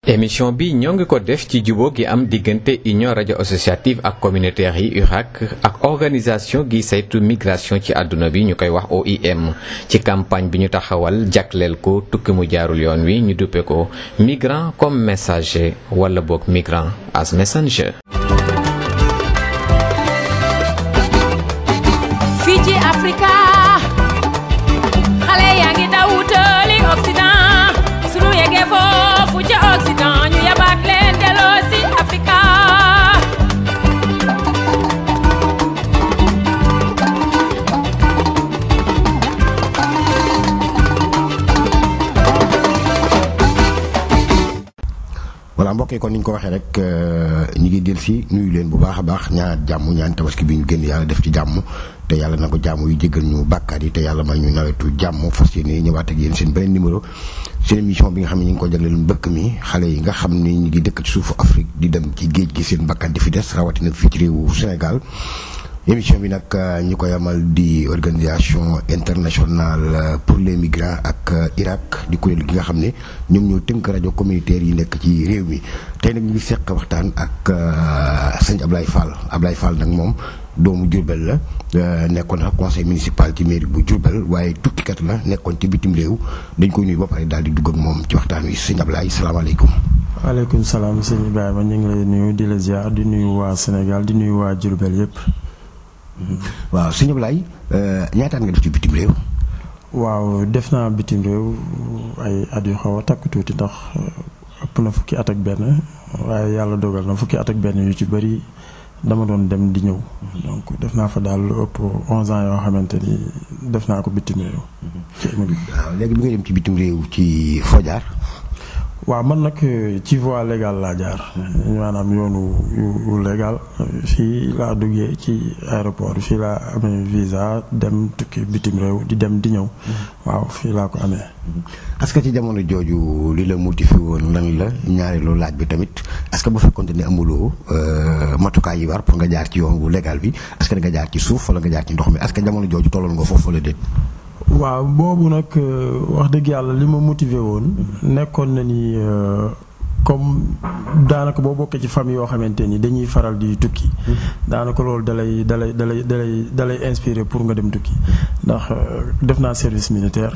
émission bi ñoo ngi ko def ci jubóo gi am diggante union rajo associative ak communautaire yi URAC ak organisation gi saytu migration ci àdduna bi ñu koy wax OIM ci campagne bi ñu taxawal jagleel ko tukki mu jaarul yoon wi ñu duppe ko migrant comme messager wala boog migrant as messenger. fii ci Afrika xale yaa ngi daw wutali Occident sunu yeggee foofu ca Occident ñu yabaat leen delloo si Afrika voilà mbokk yi kon ni ñu ko waxee rek ñu ngi del si nuyu leen bu baax a baax ñaanaat jàmm ñaan tabaski bi ñu génn yàlla def ci jàmm te yàlla na ko jàmm yu jéggal ñu bàkkaar yi te yàlla may ñu nawetu jàmm fas yéene ñëwaat ak yéen seen beneen numéro seen émission bi nga xam ne ñu ngi ko jagleel mbëkk mi xale yi nga xam ne ñu ngi dëkk ci suufu Afrique di dem ci géej gi seen bakkan di fi des rawatina fii ci réewu Sénégal émission bi nag ñi koy amal di organisation internationale pour les migrants ak Irak di kuréel gi nga xam ne ñoom ñoo tënk rajo communautaire yi nekk ci réew mi tey nag ñu ngi seq waxtaan ak sëñ Ablaye Fall Ablaye Fall nag moom doomu Diourbel la nekkoon na conseil municipal ci mairie bu Diourbel waaye tukkikat la nekkoon ci bitim réew dañ koy nuyu ba pare daal di dugg ak moom ci waxtaan wi sëñ Ablaye salaamaaleykum. waaleykum salaam sëñ Ibrahima ñu ngi lay nuyu di la ziar di nuyu waa Sénégal di nuyu waa Diourbel yëpp. waaw sëñ Ablaye ñaataan nga def ci bitim réew. waaw def naa bitim réew ay at yu xaw a takk tuuti ndax ëpp na fukki at ak benn waaye yàlla dogal na fukki at ak benn yu ci bëri dama doon dem di ñëw. donc def naa fa daal lu ëpp onze ans yoo xamante ni def naa ko bitim réew. ci waaw léegi bi nga dem ci bitim réew ci foo jaar waaw man nag ci voie légale laa jaar maanaam yoonu yu légal fii laa duggee ci aéroport fii laa amee visa dem tukki bitim réew di dem di ñëw waaw fii laa ko amee est-ce que ci jamono jooju li la motivé woon lan la ñaareelu laaj bi tamit est-ce que bu fekkoonte ne amuloo matukaay yi war pour nga jaar ci yoon wu légal bi est-ce que da nga jaar ci suuf wala nga jaar ci ndox mi est-ce que jamono jooju tolloon nga foofu wala déet waaw boobu nag wax dëgg yàlla li ma motivé woon nekkoon na ni comme daanaka boo bokkee ci famille yoo xamante ni dañuy faral di tukki daanaka loolu dalay dalay dalay dalay dalay inspiré pour nga dem tukki ndax def naa service militaire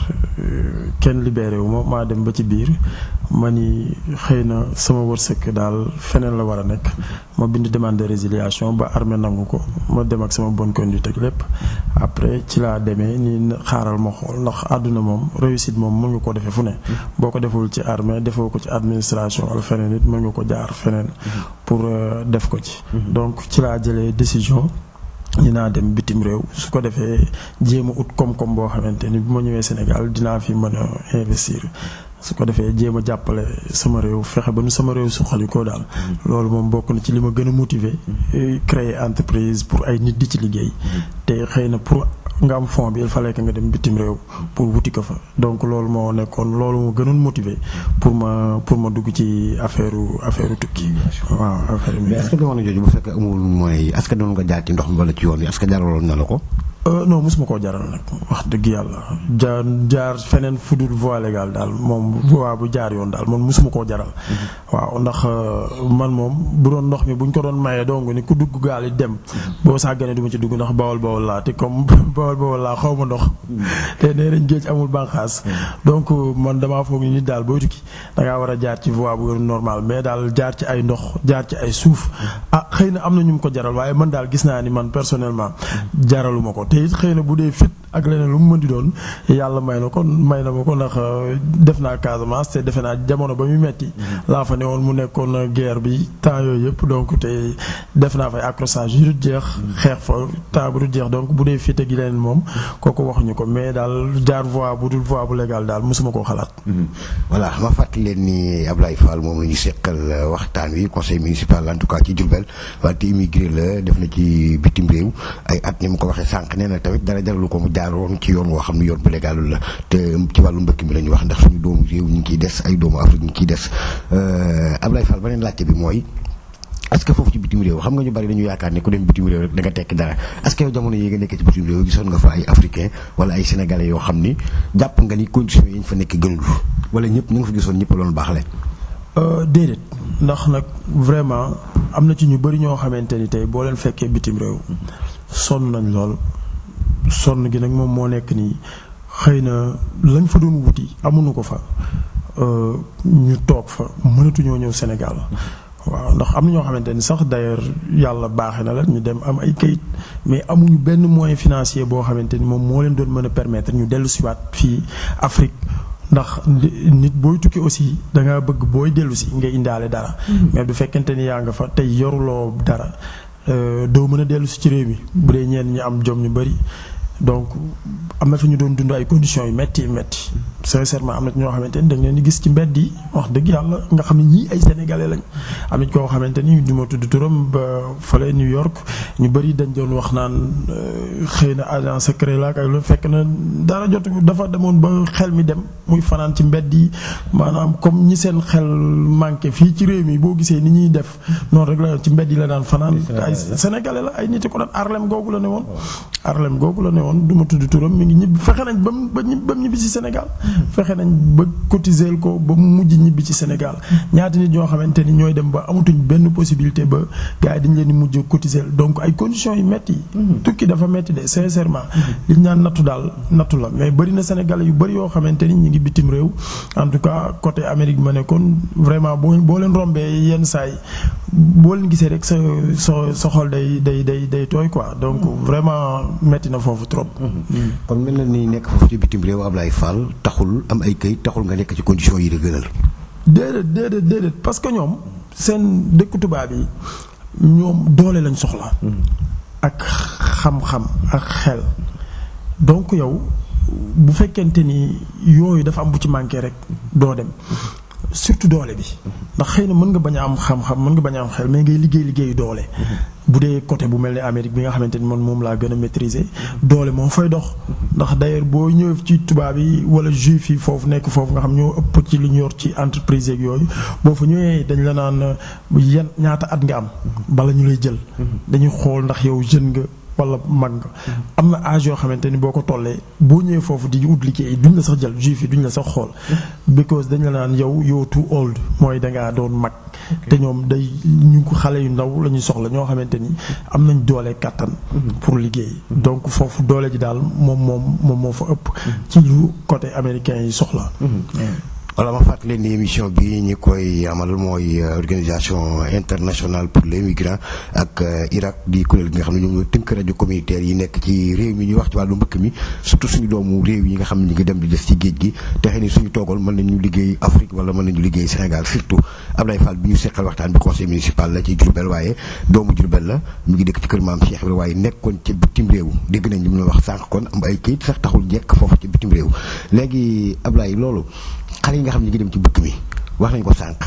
kenn libéré wu ma maa dem ba ci biir ma ni xëy na sama wërsëg daal feneen la war a nekk ma bind demande de résiliation ba armée nangu ko ma dem ak sama bonne conduite ak lépp après ci laa demee ni xaaral ma xool ndax àdduna moom réussite moom mën nga ko defee fu ne boo ko deful ci armée defoo ko ci administration wala feneen it mën nga ko jaar feneen pour def ko ci donc ci laa jëlee décision dinaa dem bitim réew su ko defee jéem a ut koom-koom boo xamante ni bu ma ñëwee Sénégal dinaa fi mën a investir su ko defee jéem a jàppale sama réew fexe ba nu sama réew suqali ko daal loolu moom bokk na ci li ma gën a motiver créer entreprise pour ay nit di ci liggéey te xëy na pour nga am fond bi il fallait que nga dem bitim réew pour wuti ko fa donc loolu moo nekkoon loolu moo gënoon motiver pour ma pour ma dugg ci affaire affaire tukki waaw affaire mais est-ce que jamono jooju bu fekkee amul mooy est-ce que doon nga jaar ci ndox mi wala ci yoon wi est-ce que jaraloon na la ko non mosuma koo jaral nag wax dëgg yàlla jaar jaar feneen fudul voie légale daal moom voie bu jaar yoon daal man mosuma koo jaral waaw ndax man moom bu doon ndox mi buñ ko doon mayee dong ni ku dugg gaal yi dem boo sàgganee du ma ci dugg ndax bawol bawol laa te comme bawol bawol laa xaw ma ndox te nee nañ géej amul banqaas donc man damaa foog ni nit daal booy tukki da ngaa war a jaar ci voie bu normal mais daal jaar ci ay ndox jaar ci ay suuf ah xëy na am na ñu mu ko jaral waaye man daal gis naa ni man personnellement jaraluma ko te it xëy na bu dee fit ak leneen lu mu mën di doon yàlla may na ko may na ma ko ndax def naa Casamance te defe naa jamono ba muy metti laa fa ne woon mu nekkoon guerre bi temps yooyu yëpp donc te def naa fay accrochage yu dul jeex xeex fa temps bu dul jeex donc bu dee fit ak leneen moom kooku waxuñu ko mais daal jaar voie bu dul voie bu légal daal mosuma koo xalaat. voilà ma fàttali leen ni Ablaye Fall moom la ñu seqal waxtaan wi conseil municipal en tout cas ci Diourbel wante immigré la def na ci bitim réew ay at ni mu ko waxee sànq nee na tamit dara jaralu ko mu jaaroon ci yoon woo xam ne yoon bu légalul la te ci wàllu mbëkk mi la ñu wax ndax suñu doomu réew ñu ngi ciy des ay doomu Afrique ñu ngi ciy des Ablaye Fall beneen laajte bi mooy est-ce que foofu ci bitim réew xam nga ñu bari dañu yaakaar ne ku dem bitim réew rek da nga tekki dara est-ce que yow jamono yi nga nekk ci bitim réew gisoon nga fa ay africain wala ay sénégalais yoo xam ni jàpp nga ni conditions yi ñu fa nekk gënul wala ñëpp ñu nga fa gisoon ñëpp loolu baax le déedéet ndax nag vraiment am na ci ñu bari ñoo xamante ni tey boo leen fekkee bitim réew sonn nañ lool sonn gi nag moom moo nekk nii xëy na lañ fa doon wuti amuñu ko fa ñu toog fa mënatuñoo ñëw Sénégal waaw ndax am na ñoo xamante ni sax d'ailleurs yàlla baaxe na la ñu dem am ay kayit mais amuñu benn moyen financier boo xamante ni moom moo leen doon mën a permettre ñu dellu siwaat fii Afrique ndax nit booy tukki aussi da nga bëgg booy dellu si nga indaale dara. mais du fekkente ni yaa nga fa tey yoruloo dara doo mën a dellu si ci réew mi bu dee ñeen ñi am jom ñu bari donc am na fi ñu doon dund ay conditions yu metti metti sincèrement am na ñoo xamante ni da nga leen di gis ci mbedd yi wax dëgg yàlla nga xam ne ñii ay sénégalais lañ am na koo xamante ni du ma tudd turam ba fële New York ñu bëri dañ doon wax naan xëy na agent secret la ak lu fekk na dara jot dafa demoon ba xel mi dem muy fanaan ci mbedd yi maanaam comme ñi seen xel manqué fii ci réew mi boo gisee ni ñuy def noonu rek la ci mbedd yi la daan fanaan ay sénégalais la ay nit ko daan Harlem googu la ne woon Harlem googu la ne woon du ma tudd turam mi ngi ñibbi fexe nañ ba mu ba mu ñibbi ci Sénégal fexe nañ ba cotiser ko ba mu mujj ñibbi ci Sénégal ñaata nit ñoo xamante ni ñooy dem ba amatuñ benn possibilité ba gars yi dañ leen di mujj cotiser donc ay conditions yu metti tukki dafa metti de sincèrement liñ naan nattu daal nattu la mais bëri na Sénégalais yu bëri yoo xamante ni ñu ngi bitim réew en tout cas côté Amérique ma nekkoon vraiment boo boo leen rombee yenn saa yi boo leen gisee rek sa sa sa xol day day day day tooy quoi donc vraiment metti na foofu trop. kon mel na ni nekk foofu ci bitim réew Ablaye Fall taxul am ay këyit taxul nga nekk ci conditions yi la gënal. déedéet déedéet déedéet parce que ñoom seen dëkku tubaab yi ñoom doole lañ soxla. ak xam-xam ak xel donc yow bu fekkente ni yooyu dafa am bu ci manqué rek doo dem. surtout doole bi ndax xëy na mën nga bañ a am xam-xam mën nga bañ a am xel mais ngay liggéey liggéeyu doole. bu dee côté bu mel ni Amérique bi nga xamante ni man moom laa gën a maîtriser. doole moo fay dox. ndax d'ailleurs boo ñëwee ci tubaab yi wala juif yi foofu nekk foofu nga xam ñoo ëpp ci li ñu yor ci entreprise yeeg yooyu boo fa ñëwee dañ la naan yan ñaata at nga am. bala ñu lay jël. dañuy xool ndax yow jeune nga. wala mag nga am na âge yoo xamante ni boo ko tollee boo ñëwee foofu di ut liggéey duñ la sax jël juif yi duñ la sax xool because dañ la naan yow yow too old mooy dangaa doon mag te ñoom day ñu ko xale yu ndaw la ñuy soxla ñoo xamante ni am nañ doole kàttan pour liggéey donc foofu doole ji daal moom moom moom moo fa ëpp ci lu côté américain yi soxla wala ma fàttali leen ni émission bi ñi koy amal mooy organisation internationale pour les migrants ak Irak di kuréel gi nga xam ne ñoom ñoo tënk rajo communautaire yi nekk ci réew mi ñuy wax ci wàllu mbëkk mi surtout suñu doomu réew yi nga xam ne ñu ngi dem di des ci géej gi te xëy ni suñu toogal mën nañu liggéey Afrique wala mën nañu liggéey Sénégal surtout Ablaye Fall bi ñu seqal waxtaan bi conseil municipal la ci Diourbel waaye doomu Diourbel la mu ngi dëkk ci kër maam Cheikh Ibrahima waaye nekkoon ca bitim réew dégg nañ li mu la wax sànq kon am ay kayit sax taxul jekk foofu ca bitim réew léegi Ablaye loolu xale yi nga xam ne ñu ngi dem ci bëkk mi wax nañ ko sànq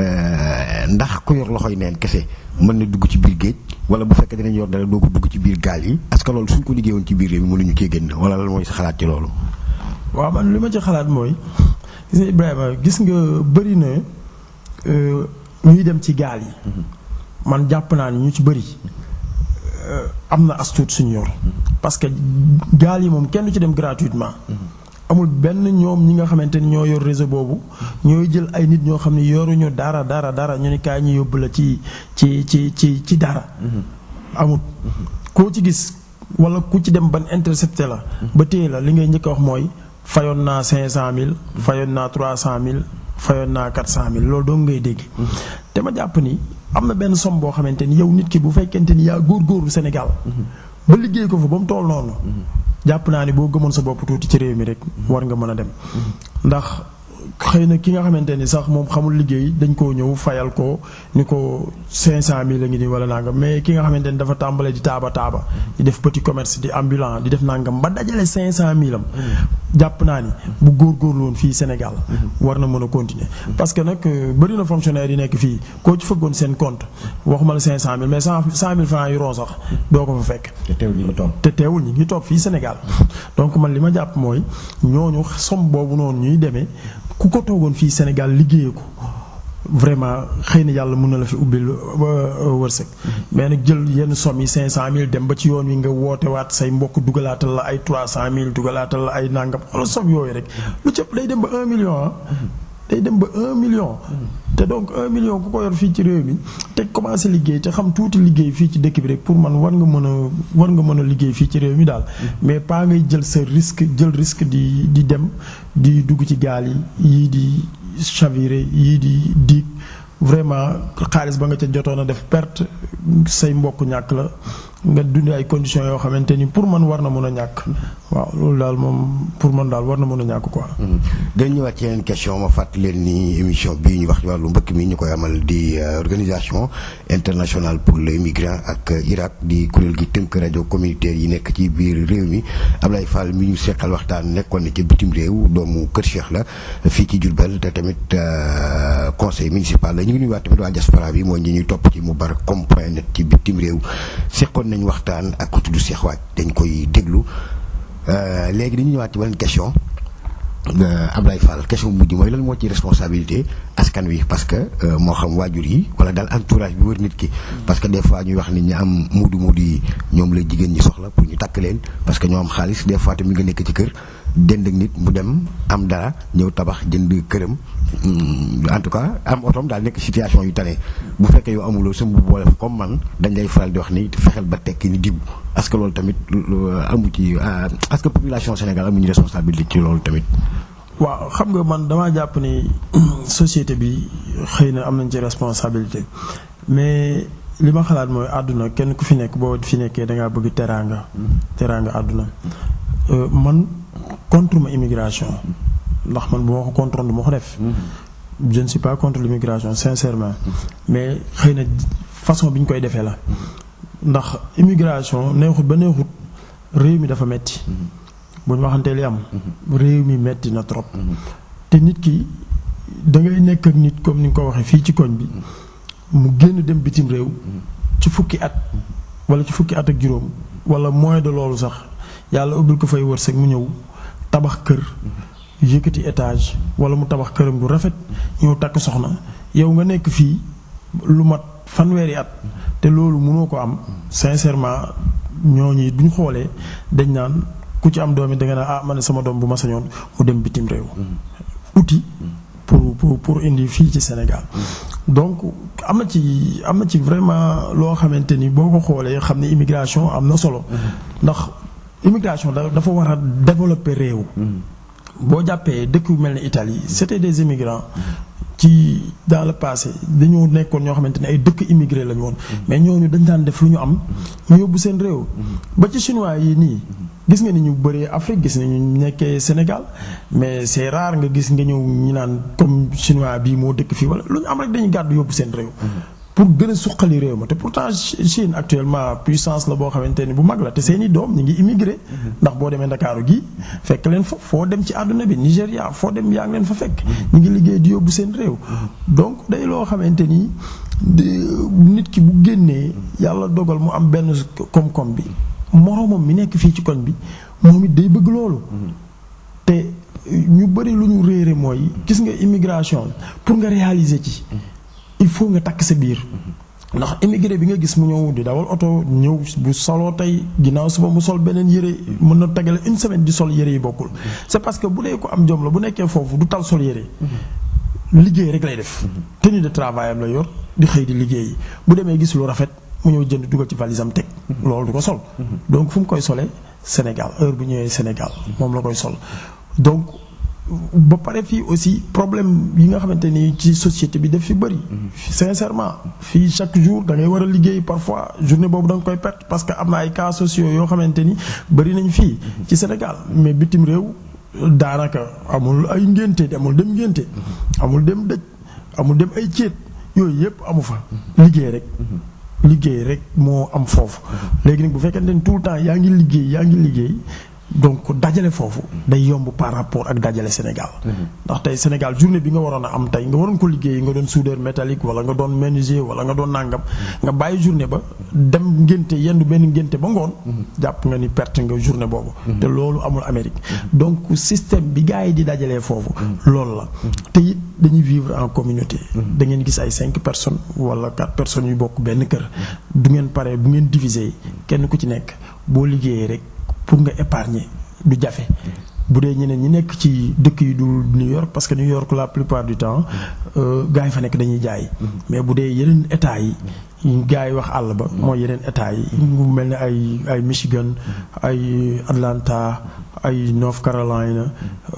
ndax ku yor loxoy neen kese mën na dugg ci biir géej wala bu fekkee dinañ yor dara doo ko dugg ci biir gaal yi est-ce que loolu suñ ko liggéeyoon ci biir réew mi mënuñu cee génn wala lan mooy sa xalaat ci loolu. waaw man li ma ci xalaat mooy gis nga Ibrahima gis nga bëri na ñuy dem ci gaal yi. man jàpp naa ni ñu ci bëri am na astuut suñu yor. parce que gaal yi moom kenn du ci dem gratuitement. amul benn ñoom ñi nga xamante ni ñoo yor réseau boobu ñooy jël ay nit ñoo xam ne yoruñu dara dara dara ñu ni kaay ñu yóbbu la ci ci ci ci ci dara. amul koo ci gis wala ku ci dem ban intercepté la. ba téye la li ngay njëkk a wax mooy fayoon naa cinq cent mille. fayoon naa trois cent mille fayoon naa quatre cent mille loolu doo ngay dégg. te ma jàpp ni am na benn somme boo xamante ni yow nit ki bu fekkente ni yaa góorgóorlu Sénégal. ba liggéey ko fa ba mu toll noonu. jàpp naa ni boo gëmoon sa bopp tuuti ci réew mi rek war nga mën a dem ndax xëy na ki nga xamante ni sax moom xamul liggéey dañ koo ñëw fayal ko ni ko cinq cent mille la ngi nii wala nangam mais ki nga xamante ni dafa tàmbalee di taaba taaba di def petit commerce di ambulant di def nangam ba dajale cinq cent mille am jàpp naa ni bu góorgóorlu woon fii Sénégal war na mën a continuer parce que nag bëri na fonctionnaire yi nekk fii koo ci fëggoon seen compte waxuma la cinq cent mille mais cent cent mille francs yu ron sax doo ko fa fekk te teewul ñi ngi toog fii Sénégal donc man li ma jàpp mooy ñooñu som boobu noonu ñuy demee ku ko toogoon fii Sénégal liggéeyee ko vraiment xëy na yàlla mën na la fi ubbil wërsëg mais nag jël yenn somme yi cinq cent mille dem ba ci yoon wi nga woote waat say mbokk dugalaatal la ay trois cent mille dugalaatal la ay nangam wala somme yooyu rek lu cëpp day dem ba un million ah day dem ba un million. te donc un million ku ko yor fii ci réew mi te commencé liggéey te xam tuuti liggéey fii ci dëkk bi rek pour man war nga mën a war nga mën a liggéey fii ci réew mi daal. mais pas ngay jël sa risque jël risque di di dem di dugg ci gaal yi yii di chaviré yii di diig vraiment xaalis ba nga ca jotoon a def perte say mbokk ñàkk la nga dund ay conditions yoo xamante ni pour man war na mën a ñàkk. waaw loolu daal moom pour man daal war na mën a ñàkk quoi. dañ ñëwaat ci yeneen question ma fàttali leen ni émission bii ñu wax ci wàllu mbëkk mi ñu koy amal di organisation internationale pour les migrants ak Irak di kuréel gi tënk rajo communautaire yi nekk ci biir réew mi Ablaye Fall mi ñu seqal waxtaan nekkoon na ci bitim réew doomu Kër Cheikh la fii ci Diourbel te tamit conseil municipal la ñu ngi nuyuwaat tamit waa diaspora bi mooy ñi ñuy topp ci Moubarak.com point net ci bitim réew seqoon nañ waxtaan ak ku tudd Cheikh Waaj dañ koy déglu. léegi dañu ñëwaat ci beneen question Ablaye Fall question bu mujj mooy lan moo ci responsabilité askan wi parce que moo xam waajur yi wala daal entourage bi wër nit ki. parce que des fois ñuy wax ni ñi am muudu muudu yi ñoom la jigéen ñi soxla pour ñu takk leen parce que ñoo am xaalis des fois tamit nga nekk ci kër dend ak nit mu dem am dara ñëw tabax jënd këram en tout cas am otoom daal nekk situation yu tane bu fekkee yow amuloo sa mbubb boole comme man dañ lay faral di wax ni fexeel ba tekki ni diw est-ce que loolu tamit amu ci est-ce que population Sénégal amuñu responsabilité ci loolu tamit. waaw xam nga man damaa jàpp ni société bi xëy na am nañ ci responsabilité mais li ma xalaat mooy àdduna kenn ku fi nekk boo fi nekkee da ngaa bëgg teraanga. teraanga àdduna man contre ma immigration ndax man bu ma ko contre du ma ko def. je ne suis pas contre l'immigration sincèrement mais xëy na façon bi ñu koy defee la. ndax immigration neexut ba neexut réew mi dafa metti bu ñu waxantee li am réew mi metti na trop te nit ki da ngay nekk ak nit comme ni nga ko waxee fii ci koñ bi mu génn dem bitim réew ci fukki at wala ci fukki at ak juróom wala moins de loolu sax yàlla ubbil ko fay wërsëg mu ñëw tabax kër yëkkati étage wala mu tabax këram gu rafet ñëw takk soxna yow nga nekk fii lu mat fanweeri at te loolu mënoo ko am sincèrement ñooñu bu ñu xoolee dañ naan ku ci am doom yi da nga naan ah man sama doom bu ma sañoon mu dem bitim réew. outil pour pour pour indi fii ci Sénégal. donc am na ci am na ci vraiment loo xamante ni boo ko xoolee xam ne immigration am na solo. ndax immigration dafa war a développer réew. boo jàppee dëkk yu mel ne Italie c'était des immigrants. ci dans le passé dañoo nekkoon ñoo xamante ne ay dëkk immigré lañu woon mais ñooñu dañ daan def lu ñu am ñu yóbbu seen réew ba ci chinois yi nii gis nga ni ñu bëree Afrique gis nañu nekkee Sénégal mais c'est rare nga gis nga ñëw ñi naan comme chinois bii moo dëkk fii wala lu ñu am rek dañuy gàddu yóbbu seen réew pour gën a suqali réew ma te pourtant Chine actuellement puissance la boo xamante ni bu mag la te seeni doom ñu ngi immigré ndax boo demee Ndakaaru gi fekk leen fa foo dem ci àdduna bi Nigéria foo dem yaa ngi leen fa fekk ñu ngi liggéey di yóbbu seen réew donc day loo xamante ni nit ki bu génnee yàlla dogal mu am benn koom-koom bi moroomam mi nekk fii ci koñ bi moom it day bëgg loolu te ñu bëri lu ñu réere mooy gis nga immigration pour nga réaliser ci il faut nga takk sa biir ndax immigré bi nga gis mu ñëw di dawal oto ñëw bu soloo tey ginnaaw suba mu sol beneen yére mën na tegale une semaine di sol yére yi bokkul c'est parce que bu dee ko am jom la bu nekkee foofu du tal sol yére liggéey rek lay def tenue de travail am la yor di xëy di liggéey bu demee gis lu rafet mu ñëw jënd dugal ci valise am teg loolu du ko sol donc fu mu koy solee Sénégal heure bu ñëwee Sénégal moom la koy sol donc ba pare fii aussi problème yi nga xamante ni ci société bi daf fi bëri. sincèrement fii chaque jour da ngay war a liggéey parfois journée boobu da nga koy perte parce que am na ay cas sociaux yoo xamante ni bëri nañ fii ci Sénégal mais bitim réew daanaka amul ay ngénte amul dem ngénte amul dem dëj amul dem ay céet yooyu yëpp amu fa liggéey rek. liggéey rek moo am foofu. léegi nag bu fekkente ni tout le temps yaa ngi liggéey yaa ngi liggéey. donc dajale foofu day yomb par rapport ak dajale Sénégal ndax tey Sénégal journée bi nga waroon a am tey nga waroon ko liggéey nga doon soudeur métallique wala nga doon menuisier wala nga doon nàngam nga bàyyi journée ba dem ngénte yendu benn ngénte ba ngoon jàpp nga ni perte nga journée boobu te loolu amul Amérique donc système bi gars yi di dajalee foofu loolu la te it dañuy vivre en communauté da ngeen gis ay cinq personnes wala quatre personnes yu bokk benn kër du ngeen pare bu ngeen diviser kenn ku ci nekk boo liggéeyee rek pour nga épargner du jafe bu dee ñeneen ñi nekk ci dëkk yi du New York parce que New York la plupart du temps gars yi fa nekk dañuy jaay mais bu dee yeneen état yi gars yi wax àll ba mooy yeneen état yi mu mel ne ay ay Michigan ay Atlanta ay North Carolina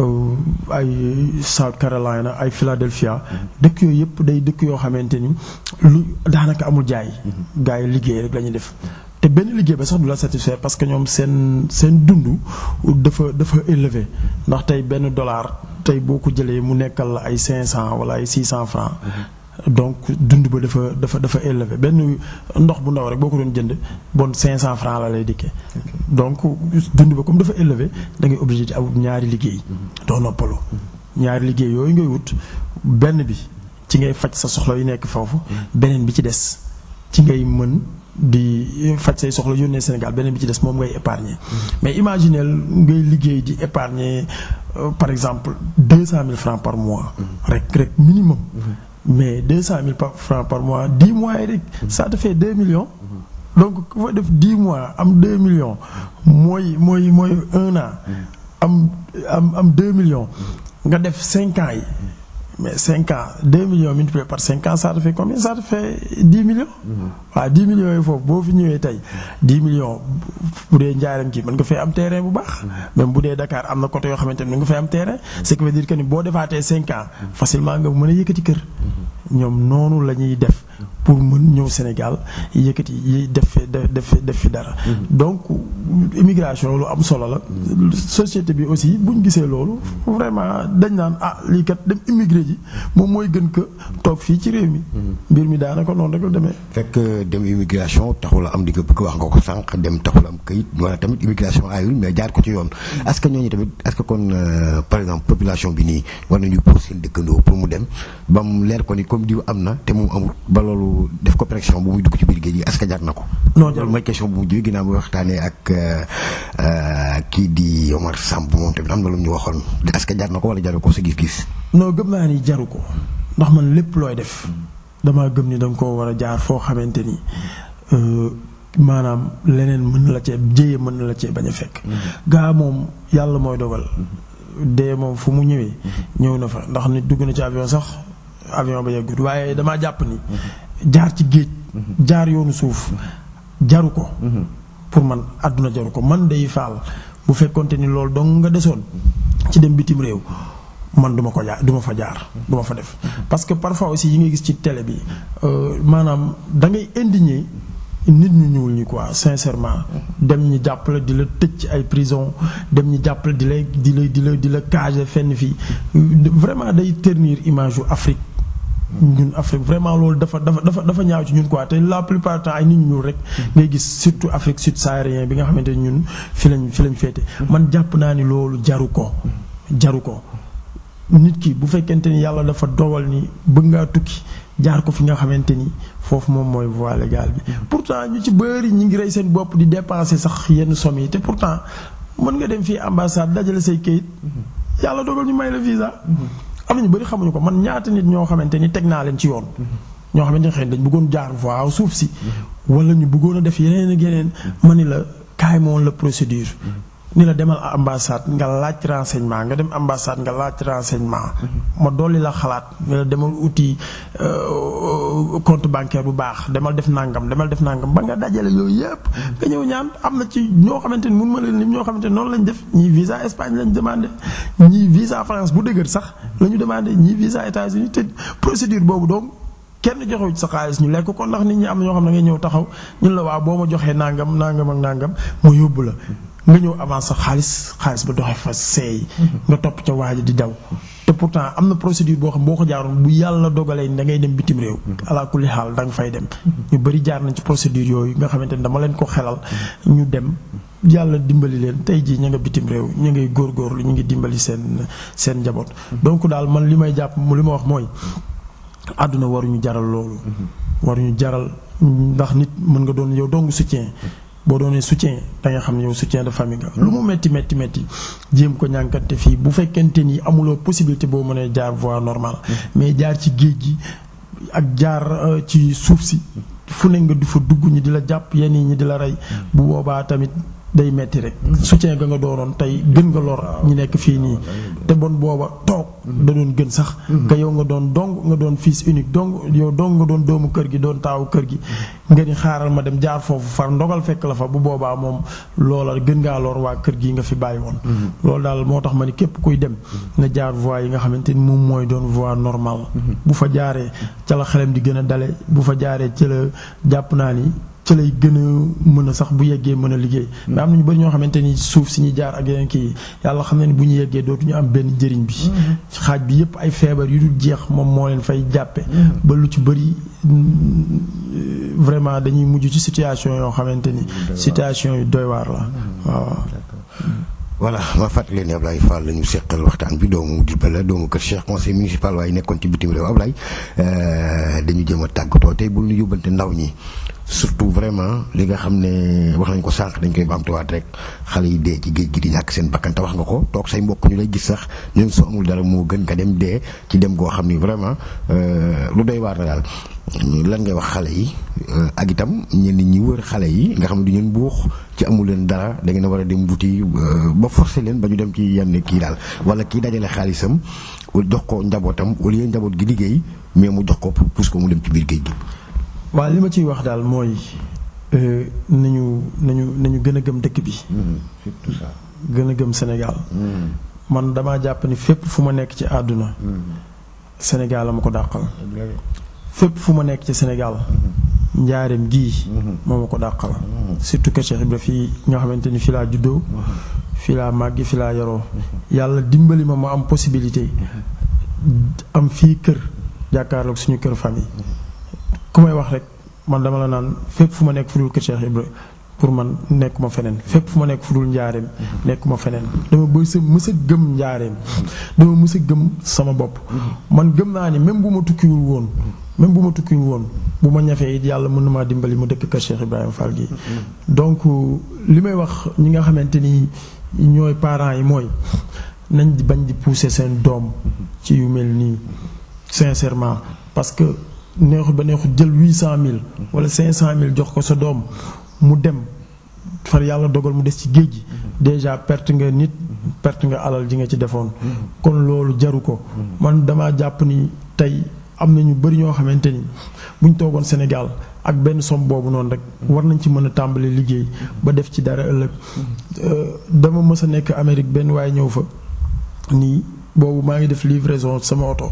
ay South Carolina ay Philadelphia dëkk yooyu yëpp day dëkk yoo xamante ni lu daanaka amul jaay gars yi liggéey rek la ñuy def te benn liggéey ba sax du la satisfaire parce que ñoom seen seen dund dafa dafa élevé ndax tey benn dollar tey boo ko jëlee mu nekkal la ay 500 wala ay 600 francs donc dund ba dafa dafa dafa élevé benn ndox bu ndaw rek boo ko doon jënd bon 500 francs la lay dikkee donc dund ba comme dafa élevé da ngay obligé di aw ñaari liggéey doo noppalu ñaari liggéey yooyu ngay wut benn bi ci ngay faj sa soxla yu nekk foofu beneen bi ci des ci ngay mën di faj say soxla yónnee Sénégal beneen bi ci des moom ngay épargner mais imaginez ngay liggéey di épargner par exemple deux cent mille francs par mois rek rek minimum mais deux cent mille francs par mois dix mois yi rek ça te fait deux millions donc ku fa def dix mois am deux millions mooy mooy mooy un an am am am deux millions nga def cinq ans yi mais 5 ans 2 millions multiplié par 5 ans ça te fait combien ça te fait 10 millions. waaw 10 millions yi foofu boo fi ñëwee tey 10 millions bu dee njaaram kii mën nga fay am terrain bu baax. même bu dee Dakar am na côté yoo xamante ne mën nga fay am terrain. ce qui veut dire que ni boo defaatee 5 ans facilement nga mën a yëkkati kër. ñoom noonu la ñuy def pour mën ñëw Sénégal yëkkati yi def fi def def fi dara. donc immigration lu am solo la. société bi aussi buñ gisee loolu vraiment dañ naan ah lii kat dem immigré ji moom mooy gën ko toog fii ci réew mi. mbir mi daanaka noonu rek la demee. fekk dem immigration taxul am di nga bëgg wax nga ko sànq dem taxul am këyit wala tamit immigration ayul mais jaar ko ci yoon. est-ce que ñooñu tamit est-ce que kon par exemple population bi nii war nañu pour seen dëkkandoo pour mu dem ba mu leer ko ni comme diw am na te moom amul ba loolu def ko pression bu muy dugg ci biir géej gi est-ce que jar na ko. non loolu mooy question bu mujj ginnaaw bi waxtaanee ak kii di Omar Samb moom tamit am na lu ñu waxoon est-ce que jar na ko wala jaru ko sa gis-gis. non gëm naa ni jaru ko ndax man lépp looy def damaa gëm ni da nga koo war a jaar foo xamante ni maanaam leneen mën na la cee jéye mën na la cee bañ a fekk. gaa moom yàlla mooy dogal. dee moom fu mu ñëwee. ñëw na fa ndax nit dugg na ci avion sax avion ba yeggut waaye damaa jàpp ni. jaar ci géej. jaar yoonu suuf jaru ko. pour man àdduna jaru ko man day faal bu fekkonte ni loolu dong nga desoon ci dem bitim réew. man duma ko jaar duma fa jaar duma fa def parce que parfois aussi yi ngay gis ci télé bi maanaam da ngay indigné nit ñu ñuul ñi quoi sincèrement dem ñi jàppale di la tëj ci ay prison dem ñi jàppale di la di la di la di la cage fenn fii vraiment day ternir image yu Afrique ñun Afrique vraiment loolu dafa dafa dafa dafa ñaaw ci ñun quoi te la plupart du temps ay nit ñu ñuul rek ngay gis surtout Afrique sud-saharienne bi nga xamante ni ñun fi lañ fi lañ féete man jàpp naa ni loolu jaru ko jaru ko nit ki bu fekkente ni yàlla dafa dogal ni bëgg ngaa tukki jaar ko fi nga xamante ni foofu moom mooy voie légale bi pourtant ñu ci bëri ñi ngi rey seen bopp di dépenser sax yenn somme yi te pourtant mën nga dem fii ambassade dajale say kayit yàlla dogal ñu may la visa am na ñu bëri xamuñu ko man ñaata nit ñoo xamante ni teg naa leen ci yoon ñoo xamante ni xëy dañ bëggoon jaar voie suuf si wala ñu bëggoon a def yeneen ak yeneen ma ni la kaay moom la procédure ni la demal ambassade nga laaj renseignement nga dem ambassade nga laaj renseignement ma dolli la xalaat ni la demal uti compte bancaire bu baax demal def nangam demal def nangam ba nga dajale yooyu yëpp nga ñëw ñaan am na ci ñoo xamante ni mun ma leen lim ñoo xamante ni noonu lañ def ñii visa Espagne lañ demandé ñii visa France bu dëgër sax la ñu demandé ñii visa États-Unis te procédure boobu donc kenn joxewu ci sa xaalis ñu lekk ko ndax nit ñi am na ñoo xam ne ngay ñëw taxaw ñun la waa boo ma joxee nangam nangam ak nangam ma yóbbu la nga ñëw avance sa xaalis xaalis ba doxee fa seey nga topp ca waaja di daw te pourtant am na procédure boo xam boo ko jaaroon bu yàlla dogalee da ngay dem bitim réew ala kulli xaal da nga fay dem ñu bëri jaar nañ ci procédure yooyu nga xamante ni dama leen ko xelal ñu dem yàlla dimbali leen tey jii ñu nga bitim réew ñu ngay góorgóorlu ñu ngi dimbali seen seen njaboot donc daal man li may jàpp li ma wax mooy àdduna waruñu jaral loolu waruñu jaral ndax nit mën nga doon yow dong soutien boo doonee soutien da nga xam ne yow soutien de famille nga lu mu metti metti metti jéem ko ñànkante fii bu fekkente ni amuloo possibilité boo mënee jaar voie normale mais jaar ci géej gi ak jaar ci suuf si fu ne nga du fa dugg ñi di la jàpp yenn yi ñi di la rey bu boobaa tamit day metti rek soutien ga nga doonoon tey gën nga lor ñi nekk fii nii te bon booba toog da doon gën sax nga yow nga doon dong nga doon fils unique dong yow dong nga doon doomu kër gi doon taawu kër gi nga ni xaaral ma dem jaar foofu far ndogal fekk la fa bu boobaa moom loola gën ngaa lor waa kër gi nga fi bàyyi woon loolu daal moo tax ma ni képp kuy dem na jaar voie yi nga xamante ni moom mooy doon voie normale bu fa jaaree ca la xelam di gën a dale bu fa jaaree ca la jàpp naa ni ci lay gën a mën a sax bu yeggee mën a liggéey mais am na ñu bëri ñoo xamante ni suuf si ñuy jaar ak yeneen kii yàlla xam na ni bu ñu yeggee dootuñu am benn njëriñ bi xaaj bi yépp ay feebar yu dul jeex moom moo leen fay jàppe ba lu ci bëri vraiment dañuy mujj ci situation yoo xamante ni situation yu doy waar la waaw voilà ma fàttali ne Ablaye Fall la ñu seqal waxtaan bi doomu Diourbel la doomu kër Cheikh conseil municipal waaye nekkoon ci bitim réew Ablaye dañu jëm a tàggatoo tey bu ñu yóbbante ndaw ñi surtout vraiment li nga xam ne wax nañ ko sànq dañ koy baamtuwaat rek xale yi dee ci géej gi di ñàkk seen bakkan te wax nga ko toog say mbokk ñu lay gis sax ñun soo amul dara moo gën nga dem dee ci dem goo xam ni vraiment lu doy waar la daal lan ngay wax xale yi ak itam ñenn ñi wër xale yi nga xam ne du ñeen buux ci amul leen dara da ngeen a war a dem wuti ba forcer leen ba ñu dem ci yenn kii daal wala kii dajale xaalisam jox ko njabootam au lieu njaboot gi liggéey mais mu jox ko pour pousse ko mu dem ci biir géej gi. waaw li ma ciy wax daal mooy nañu nañu nañu gën a gëm dëkk bi. surtout ça. gën a gëm Sénégal. man damaa jàpp ni fépp fu ma nekk ci àdduna. Sénégal la ma ko dàqal. fépp fu ma nekk ci Sénégal. njaareem gii. moo ma ko dàqal. surtout que Cheikh Ibra fii nga xamante ni fii laa juddoo. fii laa màggi fii laa yaroo. yàlla dimbali ma ma am possibilité. am fii kër jàkkaarloog suñu kër famille. ku may wax rek man dama la naan fépp fu ma nekk fu dul kër Cheikh Ibra pour man nekkuma feneen fépp fu ma nekk fu dul njaareem nekkuma feneen dama bës a mës a gëm njaareem dama mës a gëm sama bopp man gëm naa ni même bu ma tukkiwul woon même bu ma tukkiwul woon bu ma ñafee it yàlla mën na maa dimbali mu dëkk kër Cheikh Ibrahima Fall gi donc li may wax ñi nga xamante ni ñooy parents yi mooy nañ di bañ di pousser seen doom ci yu mel nii sincèrement parce que neexut ba neexut jël huit cent mille wala cinq cent mille jox ko sa doom mu dem far yàlla dogal mu des ci géej gi déjà perte nga nit perte nga alal ji nga ci defoon kon loolu jaru ko man dama jàpp ni tey am na ñu bëri ñoo xamante ni buñ toogoon Sénégal ak benn somme boobu noonu rek war nañ ci mën a tàmbali liggéey ba def ci dara ëllëg dama mës a nekk Amérique benn waaye ñëw fa nii boobu maa ngi def livraison sama oto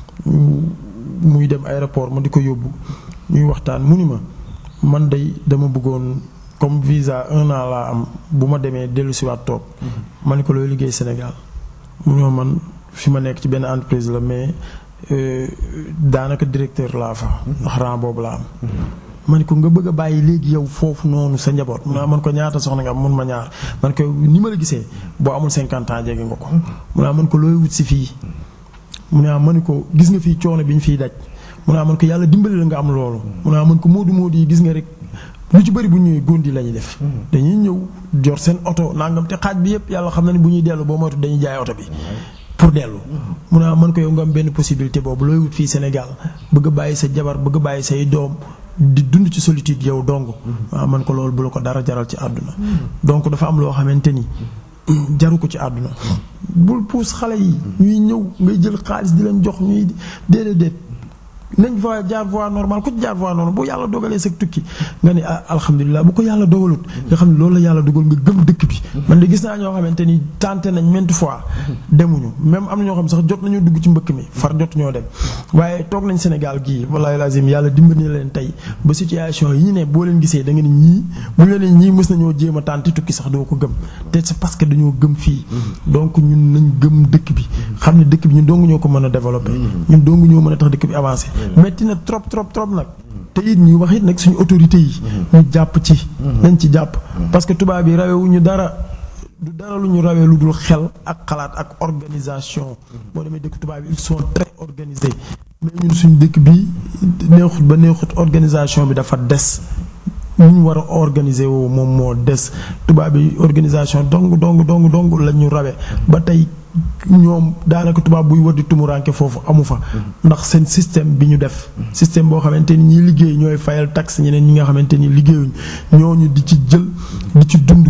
muy dem aéroport ma di ko yóbbu ñuy waxtaan mu ni ma man day dama bëggoon comme visa un an laa am bu ma demee dellu si waat toog ma ne ko looy liggéey Sénégal mu ne ma man fi ma nekk ci benn entreprise la mais daanaka directeur laa fa ndax rang boobu laa am ma ne ko nga bëgg a bàyyi léegi yow foofu noonu sa njaboot mu ne man ko ñaata soxna nga am mun ma ñaar man ko ni ma la gisee boo amul cinquante ans jege nga ko mu ne man ko looy wut si fii mu ne ma ne ko gis nga fii coono bi ñu fiy daj mu ne man ko yàlla dimbali la nga am loolu mu ne man ko moodu moodu yi gis nga rek lu ci bëri bu ñëwee góondi la ñuy def dañuy ñëw jor seen oto nangam te xaaj bi yëpp yàlla xam na ne bu ñuy dellu boo moytu dañuy jaay oto bi pour dellu mu ne man ko yow nga am benn possibilité boobu looy wut fii Sénégal bëgg a bàyyi sa jabar bëgg a bàyyi say doom di dund ci solitude yow dong waaw man ko loolu bu la ko dara jaral ci àdduna donc dafa am loo xamante ni jaru ko ci àdduna bul puus xale yi ñuy ñëw ngay jël xaalis di leen jox ñuy déedéet déet nañ fa jaar voie normale ku ci jaar voie normale bu yàlla dogalee sa tukki nga ne ah alhamdulilah bu ko yàlla dogalut nga xam ne loolu la yàlla dogal nga gëm dëkk bi man de gis naa ñoo xamante ni tenté nañ maintes fois demuñu même am na ñoo xam sax jot nañoo dugg ci mbëkk mi far jot ñoo dem waaye toog nañ Sénégal gii wallahi lazim yàlla dimbali na leen tey ba situation yi ñu ne boo leen gisee da nga ne ñii bu ñu leen ñii mës nañoo jéem a tenté tukki sax doo ko gëm te c'est parce que dañoo gëm fii donc ñun nañ gëm dëkk bi xam ne dëkk bi ñun dong ñoo ko mën a développer ñun dong ñoo mën a tax dëkk bi avancé metti na trop trop trop nag te it ñuy wax it nag suñu autorités yi ñu jàpp ci nañ ci jàpp parce que tubaab yi rawewuñu dara du dara lu ñu rawee lu dul xel ak xalaat ak organisation boo demee dëkk tubaab yi ils sont très organisés mais ñun suñu dëkk bi neexut ba neexut organisation bi dafa des ñu ñu war a organiser woo moom moo des tubaab yi organisation dong dong dong dong la ñu rawee ba tey ñoom daanaka tubaab buy wër di tumuranke foofu amu fa ndax seen système bi ñu def système boo xamante ni ñi liggéey ñooy fayal taxe ñeneen ñi nga xamante ni liggéeyuñ ñooñu di ci jël di ci dund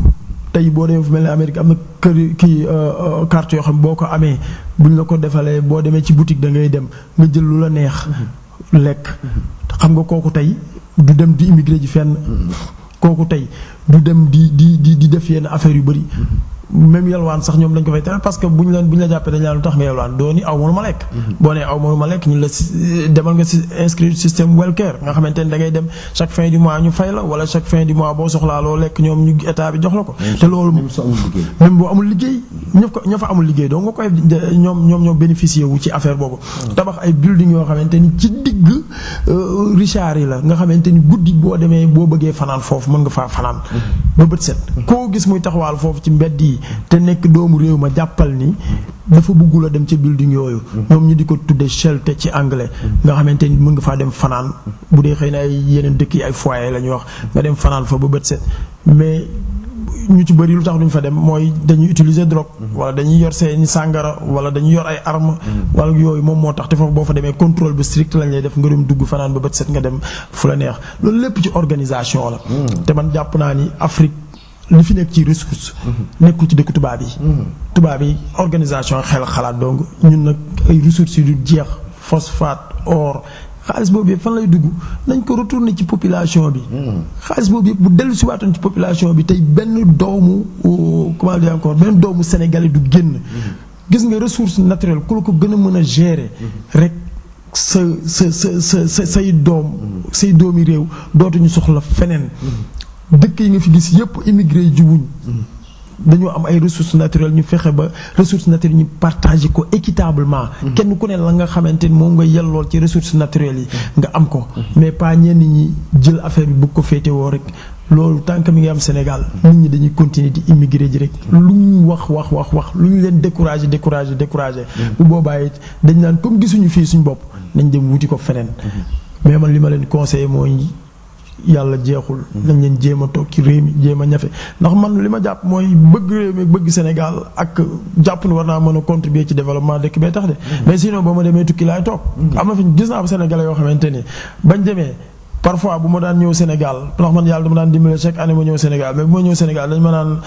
tey boo demee fu mel ne Amérique am na kër kii carte yoo xam boo ko amee buñ la ko defalee boo demee ci boutique da ngay dem nga jël lu la neex lekk xam nga kooku tey du dem di immigré ji fenn kooku tey du dem di di di di def yenn affaire yu bëri même yalwaan sax ñoom dañ ko fay tere parce que bu ñu leen bu ñu la jàppee dañ la lu tax nga yalwaan doo ni aw mënu ma lekk boo nee aw mënu ma lekk ñu la demal nga si inscrire système welfare nga xamante ni da ngay dem chaque fin du mois ñu fay la wala chaque fin du mois boo soxlaa loo lekk ñoom ñu état bi jox la ko te loolu même boo amul liggéey ñëpp ko ña fa amul liggéey donc nga koy ñoom ñoom ñoo bénéficier wu ci affaire boobu tabax ay building yoo xamante ni ci digg Richard yi la nga xamante ni guddi boo demee boo bëggee fanaan foofu mën nga faa fanaan ba bët set koo gis muy taxawaal foofu ci mbedd yi te nekk doomu réew ma jàppal ni dafa bëggul a dem ca building yooyu ñoom ñu di ko tudde shelter ci anglais nga xamante ni mën nga faa dem fanaan bu dee xëy na ay yeneen dëkk yi ay foyer la ñuy wax nga dem fanaan fa ba bët set mais ñu ci bëri lu tax duñ fa dem mooy dañuy utiliser drogue wala dañuy yor seeni sàngara wala dañuy yor ay arme wala yooyu moom moo tax te foofu boo fa demee contrôle bu strict lañ lay def nga dem dugg fanaan ba bët set nga dem fu la neex loolu lépp ci organisation la te man jàpp naa ni Afrique li fi nekk ci ressource nekkul ci dëkk tubaab yi tubaab yi organisation xel xalaat donc ñun nag ay ressources yu du jeex phosphate or xaalis boobu yëpp fan lay dugg nañ ko retourner ci population bi xaalis boobu yëpp bu dellu si waatoon ci population bi tey benn doomu comment dire encore benn doomu sénégalais du génn gis nga ressource naturelle ku la ko gën a mën a gérer rek sa sa sa sa say doom say doomi réew dootuñu soxla feneen dëkk yi nga fi gis yëpp immigré yi jubuñ dañoo am ay ressources naturelles ñu fexe ba ressources naturelles ñu partager ko équitablement. kenn ku ne la nga xamante ni moom nga yellool ci ressources naturelles yi. nga am ko. mais pas ñenn ñi jël affaire bi bëgg ko féetewoo rek. loolu tant que mi ngi am Sénégal nit ñi dañuy continuer di immigré ji rek lu ñu wax wax wax wax lu ñu leen découragé découragé découragé. bu boobaa it dañ naan comme gisuñu fii suñu bopp nañ dem wuti ko feneen. mais man li ma leen conseillé mooy. yàlla jeexul nañ leen jéem a toog ci réew mi jéem a ñafe ndax man li ma jàpp mooy bëgg réew mi bëgg Sénégal ak jàpp ni war naa mën a contribuer ci développement dëkk bee tax de mais sinon ba ma demee tukki laay toog am na fi gis naa fa Sénégalais yoo xamante ni bañ demee parfois bu ma daan ñëw Sénégal ndax man yàlla dama daan dimbale chaque année ma ñëw Sénégal mais bu ma ñëw Sénégal dañ ma naan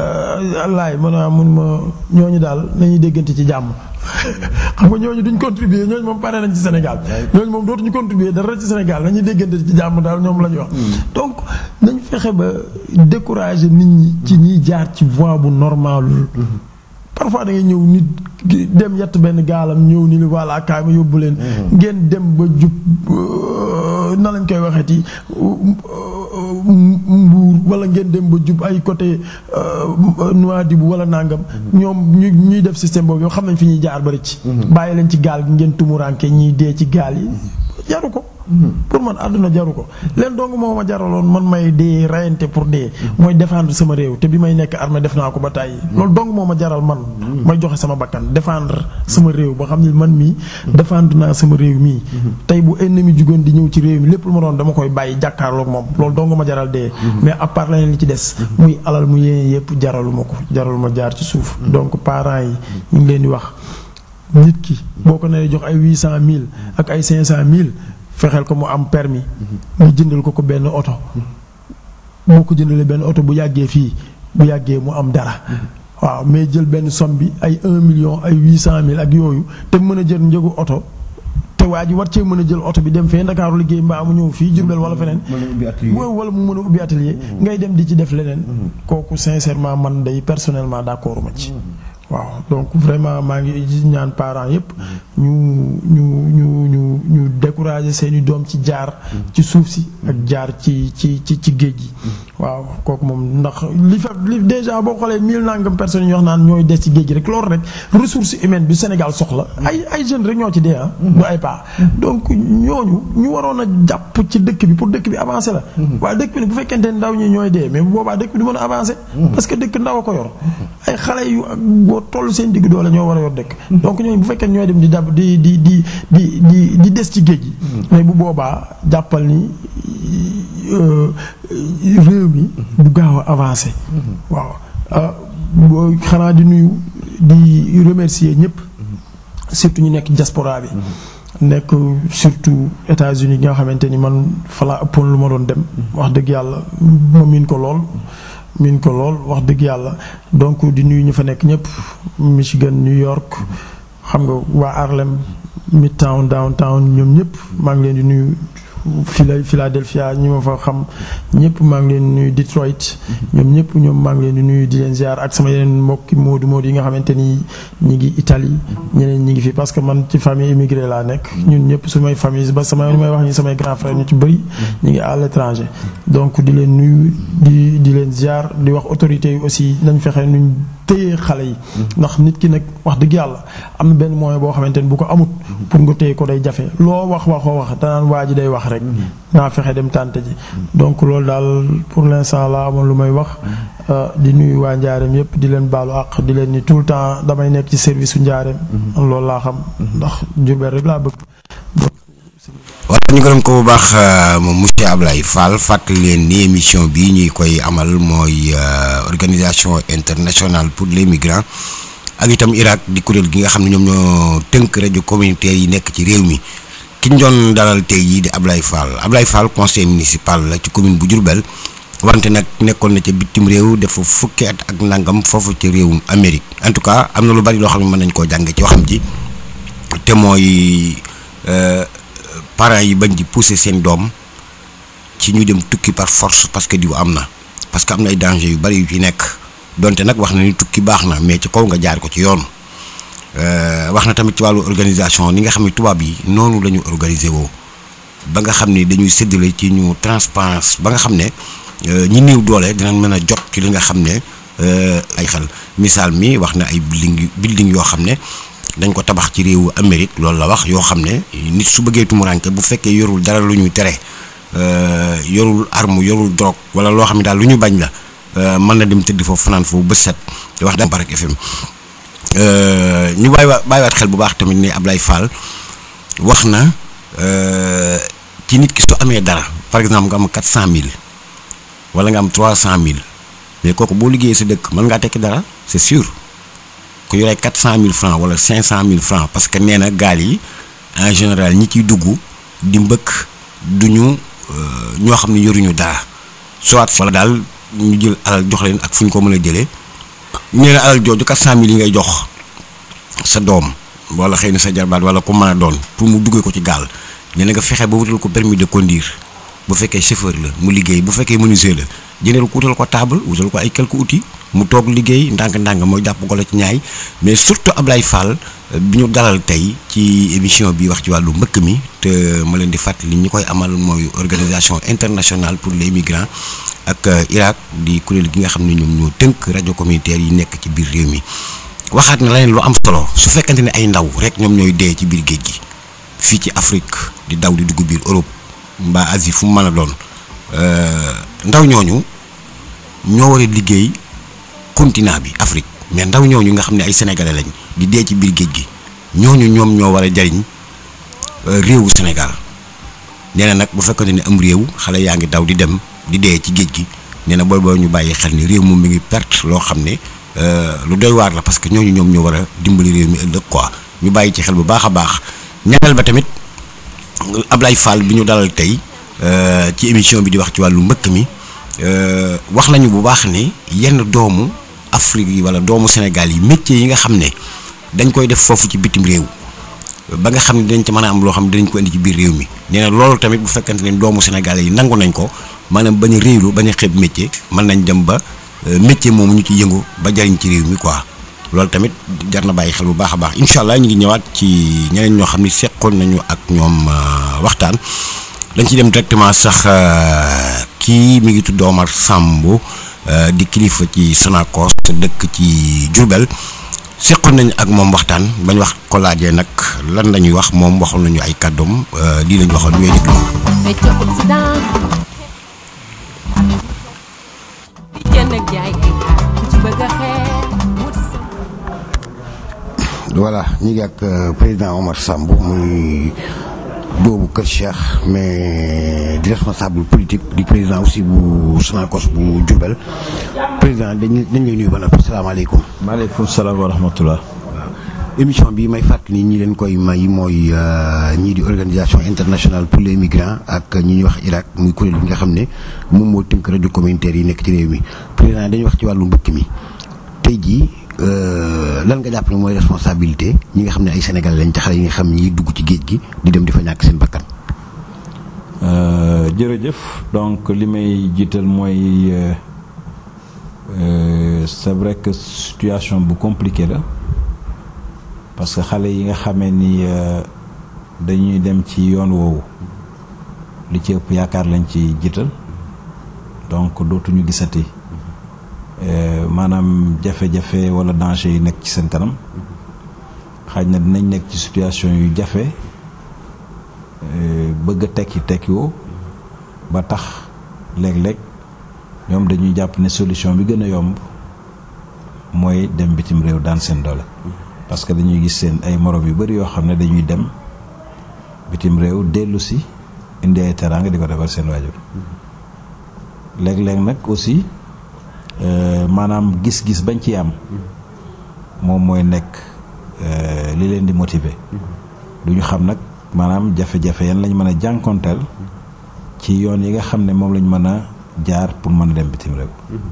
laay mën a mun ma ñooñu daal nañuy déggante ci jàmm xam nga ñooñu duñ contribuer ñooñu moom pare nañ ci Sénégal ñooñu moom dootuñu contribuer dara ci Sénégal nañuy déggante ci jàmm daal ñoom la ñu wax donc nañ fexe ba décourager nit ñi ci ñiy jaar ci voie bu normalul parfois da ngay ñëw nit dem yett benn gaalam ñëw ni li voilà kaay ma yóbbu leen ngeen dem ba jub na lañ koy waxeeti mbuur wala ngeen dem ba jub ay côté Nouadhibou wala nangam ñoom ñu ñuy def système boobu yoo xam nañ fi ñuy jaar bari ci bàyyi leen ci gaal gi ngeen tumuranke ñiy dee ci gaal yi jaru ko pour man àdduna jaru ko leen dong moo ma jaraloon man may dee rayante pour dee mooy défendre sama réew te bi may nekk armée def naa ko ba tàyyi loolu dong moo ma jaral man may joxe sama bakkan défendre sama réew ba xam ne man mii défendre naa sama réew mii tey bu ennemi jugoon di ñëw ci réew mi lépp lu ma doon dama koy bàyyi jàkkaarloog moom loolu dong ma jaral dee mais à part leneen li ci des muy alal mu yéene yëpp jaralu ma ko jaralu ma jaar ci suuf donc parents yi ñu ngi leen di wax nit ki boo ko nee jox ay huit cent mille ak ay cinq cent mille fexeel ko mu am permis nga jëndal ko ko benn oto boo ko jëndalee benn oto bu yàggee fii bu yàggee mu am dara waaw mais jël benn somme bi ay un million ay huit cent mille ak yooyu te mën a jël njëgu oto te waa ji war cee mën a jël oto bi dem fee Ndakaaru liggéey mbaa mu ñëw fii Jurbel wala feneen wala mu mën a ubbi atelier ngay dem di ci def leneen kooku sincèrement man day personnellement d'accord ma ci waaw donc vraiment maa ngi ñaan parents yépp ñu ñu ñu ñu ñu décourager seeni doom ci jaar ci suuf si ak jaar ci ci ci ci géej gi waaw kooku moom ndax li fa li déjà boo xoolee mille nangam personnes yi wax naan ñooy des ci géej gi rek loolu rek ressource humaine bi Sénégal soxla ay ay jeunes rek ñoo ci dee ah du ay pas donc ñooñu ñu waroon a jàpp ci dëkk bi pour dëkk bi avancer la waaye dëkk bi bu fekkente ne ndaw ñi ñooy dee mais bu boobaa dëkk bi du mën a avancer parce que dëkk ndaw a ko yor ay xale yu boo toll seen digg doole ñoo war a yor dëkk donc ñooñu bu fekkee ñooy dem di dab di di di di di di des ci géej gi mais bu boobaa jàppal ni réew mi du gaaw a avancé waaw xanaa di nuyu di remercier ñëpp surtout ñu nekk diaspora bi nekk surtout États-Unis nga xamante ni man fa laa ëppoon lu ma doon dem wax dëgg yàlla ma miin ko lool miin ko lool wax dëgg yàlla donc di nuyu ñu fa nekk ñëpp Michigan New York xam nga waa Harlem Midtown downtown ñoom ñëpp maa ngi leen di nuyu Phila Philadelphia ñi ma fa xam ñëpp maa ngi leen di nuyu Detroit ñoom ñëpp ñoom maa ngi leen di nuyu di leen ziar ak sama yeneen mbokki moodu moodu yi nga xamante ni ñi ngi Italie ñeneen ñi ngi fi parce que man ci famille immigré laa nekk ñun ñëpp sumay famille ba sama li may wax ñi samay grand frère ñu ci bëri ñi ngi à l'étranger donc di leen nuyu di di leen ziar di wax autorités yi aussi nañ fexe nuñ téye xale yi ndax nit ki nag wax dëgg yàlla am na benn moyen boo xamante ni bu ko amut pour nga téye ko day jafe loo wax waxoo wax danaan waa ji day wax rek naa fexe dem tànte ji donc loolu daal pour l'instant la amoon lu may wax di nuyu waa njaareem yëpp di leen baalu àq di leen ni tout le temps damay nekk ci service su njaareem loolu laa xam ndax Jurbel rek laa bëgg voilà ñu gërëm ko bu baax moom monsieur Ablaye Fall fàttali leen ni émission bi ñuy koy amal mooy organisation internationale pour les migrants ak itam Irak di kuréel gi nga xam ne ñoom ñoo tënk rajo communautaire yi nekk ci réew mi ki ñu doon dalal tey jii di Ablaye Fall Ablaye Fall conseil municipal la ci commune bu Diourbel wante nag nekkoon na ca bitim réew dafa fukki at ak nangam foofu ci réewum Amérique en tout cas am na lu bari loo xam ne mën nañ koo jàng ci waxam ji te mooy. parents yi bañ di pousser seen doom ci ñu dem tukki par force parce que diw am na parce que am na ay danger yu bari yu ci nekk donte nag wax na ni tukki baax na mais ci kaw nga jaar ko ci yoon wax na tamit ci wàllu organisation ni nga xam ne tubaab yi noonu la ñu organiser woo ba nga xam ne dañuy séddale ci ñu transparence ba nga xam ne ñi néew doole dinañ mën a jot ci li nga xam ne ay xel misaal mi wax na ay building building yoo xam ne dañ ko tabax ci réewu Amérique loolu la wax yoo xam ne nit su bëggee tumuraanke bu fekkee yorul dara lu ñuy tere yorul arme yorul drogue wala loo xam ne daal lu ñu bañ la mën na dem tëdd foofu fanaan foofu bët set di wax dam Barak FM ñu bàyyiwaat bàyyiwaat xel bu baax tamit ni Ablaye Fall wax na ci nit ki su amee dara par exemple nga am quatre cent mille wala nga am trois cent mille mais kooku boo liggéeyee sa dëkk mën ngaa tekki dara c'est sûr ku yoree quatre cent mille francs wala cinq cent mille francs parce que nee na gaal yi en général ñi ciy dugg di mbëkk duñu ñoo xam ne yoruñu dara soit wala daal ñu jël alal jox leen ak fu ñu ko mën a jëlee nee na alal jooju quatre cent mille yi ngay jox sa doom wala xëy na sa jarbaat wala ku mën a doon pour mu duggee ko ci gaal nee na nga fexe ba wutal ko permis de conduire bu fekkee chauffeur la mu liggéey bu fekkee menuisier la jëndal ko wutal ko table wutal ko ay quelques outils mu toog liggéey ndànk-ndànk mooy jàpp golo ci ñaay mais surtout Ablaye Fall bi ñu dalal tey ci émission bi wax ci wàllu mbëkk mi te ma leen di fàttali ñi koy amal mooy organisation internationale pour les migrants ak Irak di kuréel gi nga xam ne ñoom ñoo tënk rajo communautaire yi nekk ci biir réew mi waxaat na leneen lu am solo su fekkante ne ay ndaw rek ñoom ñooy dee ci biir géej gi fii ci Afrique di daw di dugg biir Europe mbaa Asie fu mu mën a doon ndaw ñooñu ñoo war a liggéey continent bi Afrique mais ndaw ñooñu nga xam ne ay sénégalais lañ di dee ci biir géej gi ñooñu ñoom ñoo war a jariñ réewu Sénégal nee na nag bu fekkante ne am réew xale yaa ngi daw di dem di dee ci géej gi nee na booy booy ñu bàyyi xel ni réew moom mi ngi perte loo xam ne lu doy waar la parce que ñooñu ñoom ñoo war a dimbali réew mi ëllëg quoi ñu bàyyi ci xel bu baax a baax ñaareel ba tamit Ablaye Fall bi ñu dalal tey ci émission bi di wax ci wàllu mbëkk mi wax nañu bu baax ne yenn doomu Afrique yi wala doomu Sénégal yi métiers yi nga xam ne dañ koy def foofu ci bitim réew ba nga xam ne dañ ci mën a am loo xam ne dinañ ko indi ci biir réew mi nee na loolu tamit bu fekkante ne doomu Sénégal yi nangu nañ ko maanaam bañ a réewlu bañ a xeeb métier mën nañ dem ba métier moomu ñu ci yëngu ba jariñ ci réew mi quoi loolu tamit jar na bàyyi xel bu baax a baax incha allah ñu ngi ñëwaat ci ñeneen ñoo xam ne seqoon nañu ak ñoom waxtaan dañ ci dem directement sax kii mi ngi tudd Omar Samb di kilifa ci Sonacos dëkk ci Diourbel seqoon nañu ak moom waxtaan bañ wax ko laajee nag lan la ñuy wax moom waxoon nañu ay kàddoom lii la ñu waxoon ñooy déglu. fecc Occident di jënd ak jaay ay xaar ku ci bëgg a xeex wuti sa voilà ñu ngi ak président Omar Samb muy doomu Kër Cheikh mais di responsable politique di président aussi bu Sonacos bu Diourbel président dañ dañ lay nuyu ba noppi salaamaaleykum. maaleykum salaam wa rahmatullah émission bi may fàttali ñi leen koy may mooy ñii di organisation internationale pour les migrants ak ñi ñuy wax Irak muy kuréel bi nga xam ne moom moo tënk rajo communautaire yi nekk ci réew mi président dañuy wax ci wàllu mbëkk mi tey jii lan nga jàpp ne mooy responsabilité ñi nga xam ne ay Sénégalais lañ ci xale yi nga xam ñi dugg ci géej gi di dem di fa ñàkk seen bakkan. jërëjëf donc li may jiital mooy c'est vrai que situation bu compliquée la parce que xale yi nga xamee ni dañuy dem ci yoon woowu li ci ëpp yaakaar lañ ci jiital donc dootuñu gisati maanaam jafe-jafe walla danger yi nekk ci seen kanam xaaj na dinañ nekk ci situation yu jafe bëgg a tekki tekkiwoo ba tax léeg-léeg ñoom dañuy jàpp ne solution bi gën a yomb mooy dem bitim réew daan seen doole parce que dañuy gis seen ay morom yu bari yoo xam ne dañuy dem bitim réew dellu si indi ay teraanga di ko defal seen waajur léeg-léeg nag aussi maanaam gis-gis bañ ci am moom mooy nekk li leen di motiver du ñu xam nag maanaam jafe-jafe yan lañ mën a jànkonteel ci yoon yi nga xam ne moom lañ mën a jaar pour mën a dem bitim réew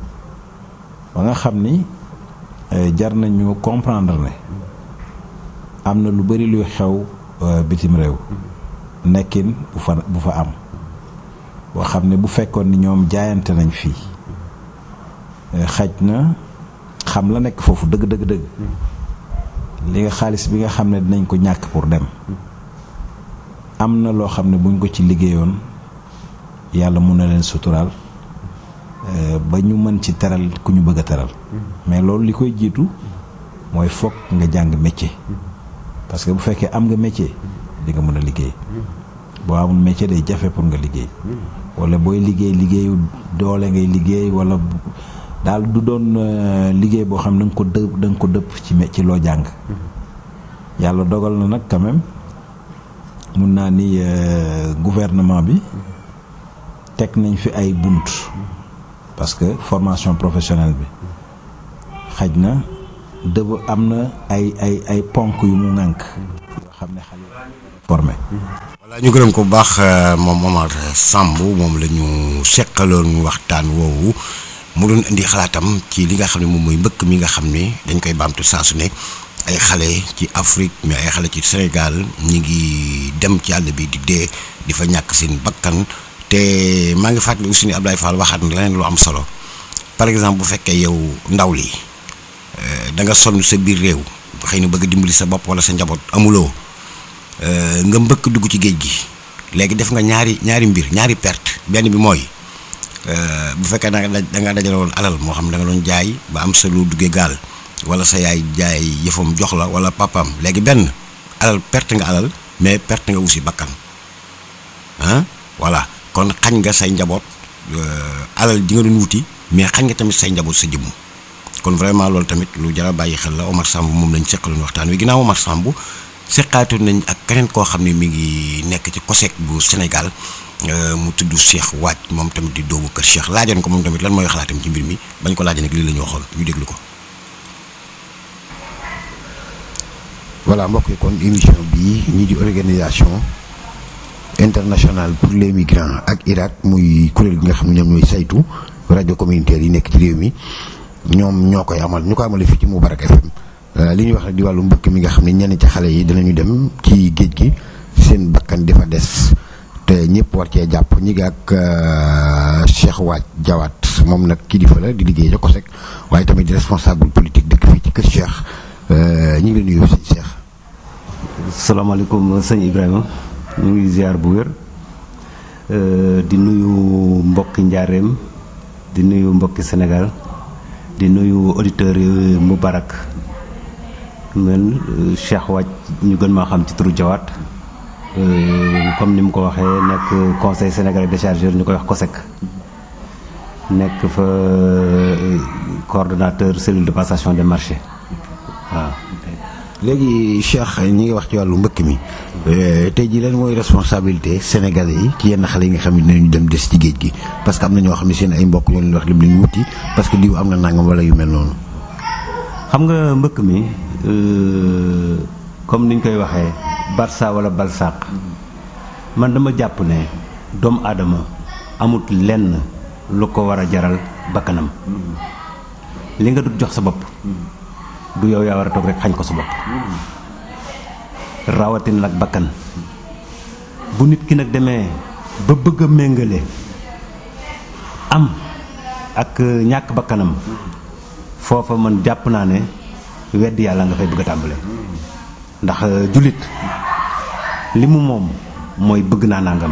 ba nga xam ni jar nañu comprendre ne am na lu bari luy xew bitim réew nekkin bu fa bu fa am boo xam ne bu fekkoon ni ñoom jaayante nañ fii xaj na xam la nekk foofu dëgg dëgg dëgg li nga xaalis bi nga xam ne dinañ ko ñàkk pour dem am na loo xam ne buñ ko ci liggéeyoon yàlla mun na leen suturaal ba ñu mën ci teral ku ñu bëgg a teral mais loolu li koy jiitu mooy foog nga jàng métier parce que bu fekkee am nga métier di nga mën a liggéey boo amul métier day jafe pour nga liggéey wala booy liggéey liggéeyu doole ngay liggéey wala daal du doon liggéey boo xam ne da nga ko dëpp da nga ko dëpp ci ci loo jàng yàlla dogal na nag quand même mun naa ni gouvernement bi teg nañ fi ay bunt parce que formation professionnelle bi xaj na dëb am na ay ay ay ponk yu mu ŋànk yoo xam ne xale formé voilà ñu gërëm ko bu baax moom Omar Samb moom la ñu seqaloon waxtaan woowu mu doon indi xalaatam ci li nga xam ne moom mooy mbëkk mi nga xam ne dañ koy baamtu saa su ne ay xale ci Afrique mais ay xale ci Sénégal ñi ngi dem ci àll bi di dee di fa ñàkk seen bakkan te maa ngi fàttali aussi ni Abdoulaye Fall waxaat na leneen lu am solo par exemple bu fekkee yow ndaw li da nga sonn sa biir réew xëy na bëgg dimbali sa bopp wala sa njaboot amuloo nga mbëkk dugg ci géej gi léegi def nga ñaari ñaari mbir ñaari perte benn bi mooy bu fekkee da nga da nga dajale woon alal moo xam da nga doon jaay ba am sa lu duggee gaal wala sa yaay jaay yëfam jox la wala papaam léegi benn alal perte nga alal mais perte nga aussi bakkan ah voilà kon xañ nga say njaboot alal ji nga doon wuti mais xañ nga tamit say njaboot sa jëmm kon vraiment loolu tamit lu jar a bàyyi xel la Omar Samb moom lañ seqaloon waxtaan wi ginnaaw Omar Samb seqaatu nañ ak keneen koo xam ne mi ngi nekk ci COSEC bu Sénégal mu tudd Cheikh Waaj moom tamit di doomu kër Cheikh laajoon ko moom tamit lan mooy xalaatam ci mbir mi bañ ko laajee nag lii la ñu waxoon ñu déglu ko. voilà mbokk yi kon émission bii ñii di organisation internationale pour les migrants ak Irak muy kuréel gi nga xam ne ñoom ñooy saytu rajo communautaire yi nekk ci réew mi ñoom ñoo koy amal ñu ko amale fii ci Moubarak FM li ñuy wax nag di wàllu mbëkk mi nga xam ne ñenn ci xale yi danañu dem ci géej gi seen bakkan dafa des te ñëpp war cee jàpp ñi ngi ak Cheikh Waaj Jawaat moom nag kilifa la di liggéey ca COSEC waaye tamit di responsable politique dëkk fii ci kër Cheikh ñu ngi leen nuyu si Cheikh. salaamaaleykum sëñ Ibrahima ñu ngi ziar bu wér di nuyu mbokki njaareem di nuyu mbokki Sénégal di nuyu auditeurs yi Moubarak man Cheikh Waaj ñu gën maa xam ci turu Jawaat comme ni mu ko waxee nekk conseil sénégalais des chargeurs ñu koy wax COSEC nekk fa coordonnateur cellule de passation des marchés waaw. léegi Cheikh ñi ngi wax ci wàllu mbëkk mi tey jii lan mooy responsabilité sénégalais yi ci yenn xale yi nga xam ne dinañu dem des ci géej gi parce que am na ñoo xam ne seen ay mbokk ñoo leen wax lim leen wuti parce que diw am na nangam wala yu mel noonu. xam nga mbëkk mi euh, comme niñ koy waxee barça wala balsaq man dama jàpp ne doomu aadama amut lenn lu ko war a jaral bakkanam li nga dut jox sa bopp du yow yaa war a toog rek xañ ko sa bopp rawatin nag bakkan bu nit ki nag demee ba bëgg a méngale am ak ñàkk bakkanam foofa man jàpp naa ne wedd yàlla nga fay bëgg a tàmbale ndax jullit li mu moom mooy bëgg naa nàngam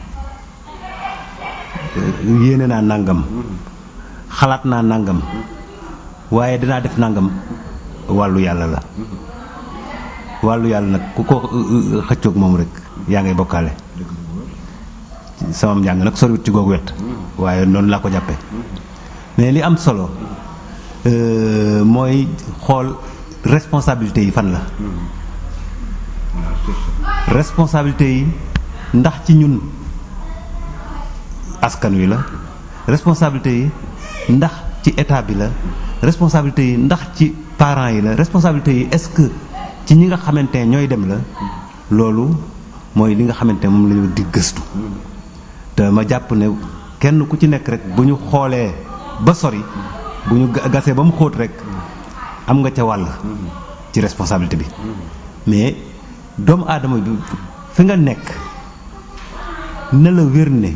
yéene naa nàngam xalaat naa nàngam waaye dinaa def nàngam wàllu yàlla la wàllu yàlla nag ku ko xëccoog moom rek yaa ngay bokkaale sama njàng nag soriwut ci googu wet waaye noonu laa ko jàppe mais li am solo euh, mooy xool responsabilité yi fan la responsabilité yi ndax ci ñun askan wi la responsabilité yi ndax ci état bi la responsabilité yi ndax ci parents yi la responsabilité yi est-ce que ci ñi nga xamante ne ñooy dem la loolu mooy li nga xamante ne moom la ñu di gëstu te ma jàpp ne kenn ku ci nekk rek bu ñu xoolee ba sori bu ñu gasee ba mu xóot rek am nga ca wàll ci responsabilité bi mais doomu aadama bi fi nga nekk na la wér ne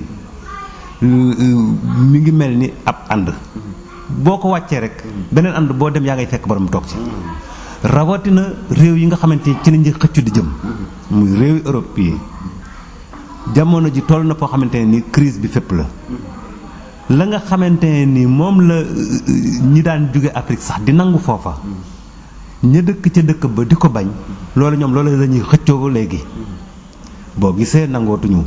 mi ngi mel ni ab ànd boo ko wàccee rek beneen ànd boo dem yaa ngay fekk borom toog ci rawatina réew yi nga xamante ni ci nañu xëccu di jëm muy réewi Europe yi jamono ji toll na foo xamante ne ni crise bi fépp la la nga xamante ne ni moom la ñi daan jóge Afrique sax di nangu foofa ña dëkk ca dëkk ba di ko bañ loolu ñoom loolu la ñuy xëccoo léegi boo gisee nangootuñu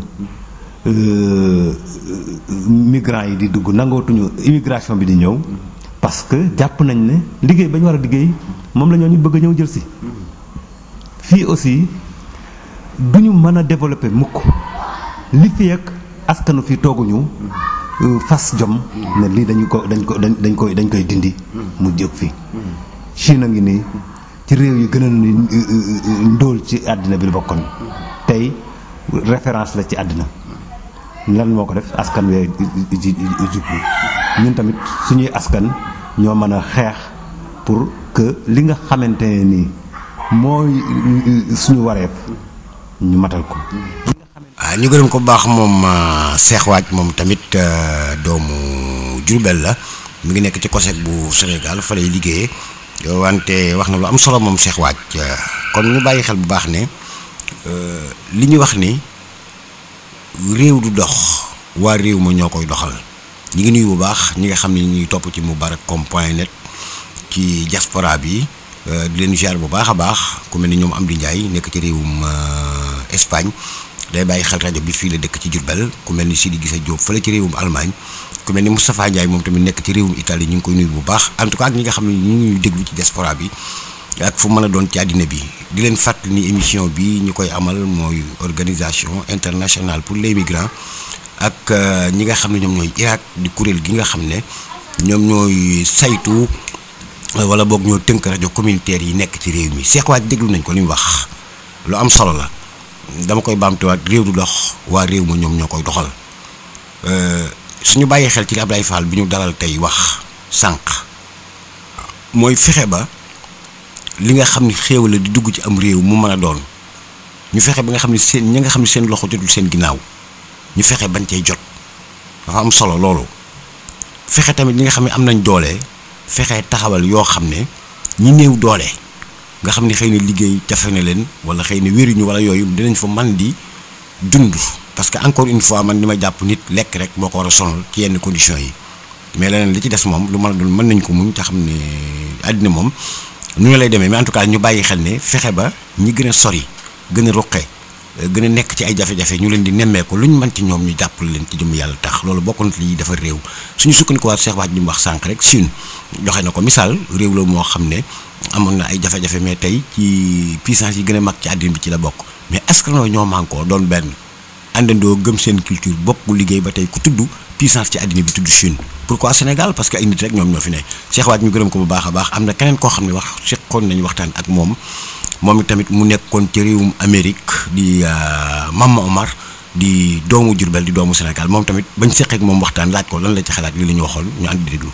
migrants yi di dugg nangootuñu immigration bi di ñëw parce que jàpp nañ ne liggéey ba ñu war a liggéey moom la ñoo ñu bëgg a ñëw jël si fii aussi du ñu mën a développer mukk li fi ak askanu fii tooguñu fas jom ne lii dañu ko dañ ko dañ koy dañ koy dindi mu jóg fi Chine a ngi nii ci réew yi gën a ndóol ci àddina bi la bokkoon tey référence la ci àddina lan moo ko def askan wee jublu ñun tamit suñuy askan ñoo mën a xeex pour que li nga xamante ne nii mooy suñu wareef ñu matal ko ah ñu gërëm ko bu baax moom Cheikh Wathie moom tamit doomu Diourbel la mu ngi nekk ci COSEC bu Sénégal fa lay liggéeyee wante wax na lu am solo moom Cheikh Wathie kon ñu bàyyi xel bu baax ne li ñu wax ni réew du dox waa réew ma ñoo koy doxal ñi ngi nuyu bu baax ñi nga xam ne ñuy topp ci Moubarakcom point net ci diaspora bi di leen ziar bu baax a baax ku mel ni ñoom Amdi Ndiaye nekk ci réewum Espagne day bàyyi xel rajo bi fii la dëkk ci Diourbel ku mel ni Sidi Gissa Diop fële ci réewum Allemagne ku mel ni Moustapha Ndiaye moom tamit nekk ci réewum Italie ñu ngi koy nuyu bu baax en tout cas ak ñi nga xam ne ñu ngi déglu ci diaspora bi ak fu mën a doon ci àddina bi di leen fàttali ni émission bi ñu koy amal mooy organisation internationale pour les migrants ak ñi nga xam ne ñoom ñooy Irak di kuréel gi nga xam ne ñoom ñooy saytu wala boog ñoo tënk rajo communautaire yi nekk ci réew mi Cheikh Wathie déglu nañ ko li mu wax lu am solo la dama koy baamtuwaat réew du dox waa réew ma ñoom ñoo koy doxal suñu bàyyee xel ci li Abdoulaye Fall bi ñu dalal tey wax sànq mooy fexe ba li nga xam ni xéewal la di dugg ci am réew mu mën a doon ñu fexe ba nga xam ne seen ñi nga xam ne seen loxo jotul seen ginnaaw ñu fexe bañ cay jot dafa am solo loolu fexe tamit ñi nga xam ne am nañ doole fexe taxawal yoo xam ne ñi néew doole nga xam ne xëy na liggéey jafe na leen wala xëy na wéruñu wala yooyu dinañ fa man di dund parce que encore une fois man li ma jàpp nit lekk rek moo ko war a sonal ci yenn conditions yi mais leneen li ci des moom lu mën a doon mën nañ ko muñ te xam ne àddina moom nu ñu lay demee mais en tout cas ñu bàyyi xel ne fexe ba ñi gën a sori gën a ruqe gën a nekk ci ay jafe-jafe ñu leen di nemmeeku lu ñu mën ci ñoom ñu jàppale leen ci jëm yàlla tax loolu bokk na li dafa réew suñu sukkandikuwaat Cheikh Wathie li mu wax sànq rek Chine joxe na ko misaal réew la moo xam ne amoon na ay jafe-jafe mais tey ci puissance yi gën a mag ci àddina bi ci la bokk mais est-ce que ñoo mànkoo doon benn àndandoo gëm seen culture bokk liggéey ba tey ku tudd puissance ci àddina bi tudd Chine pourquoi Sénégal parce que ay nit rek ñoom ñoo fi ne Cheikh Waaj ñu gërëm ko bu baax a baax am na keneen koo xam ne wax seqoon nañu waxtaan ak moom moom tamit mu nekkoon ci réewum Amérique di Mama Omar di doomu Jurbel di doomu Sénégal moom tamit bañ seqeek moom waxtaan laaj ko lan la ci xalaat li la ñu waxoon ñu ànd di déglu.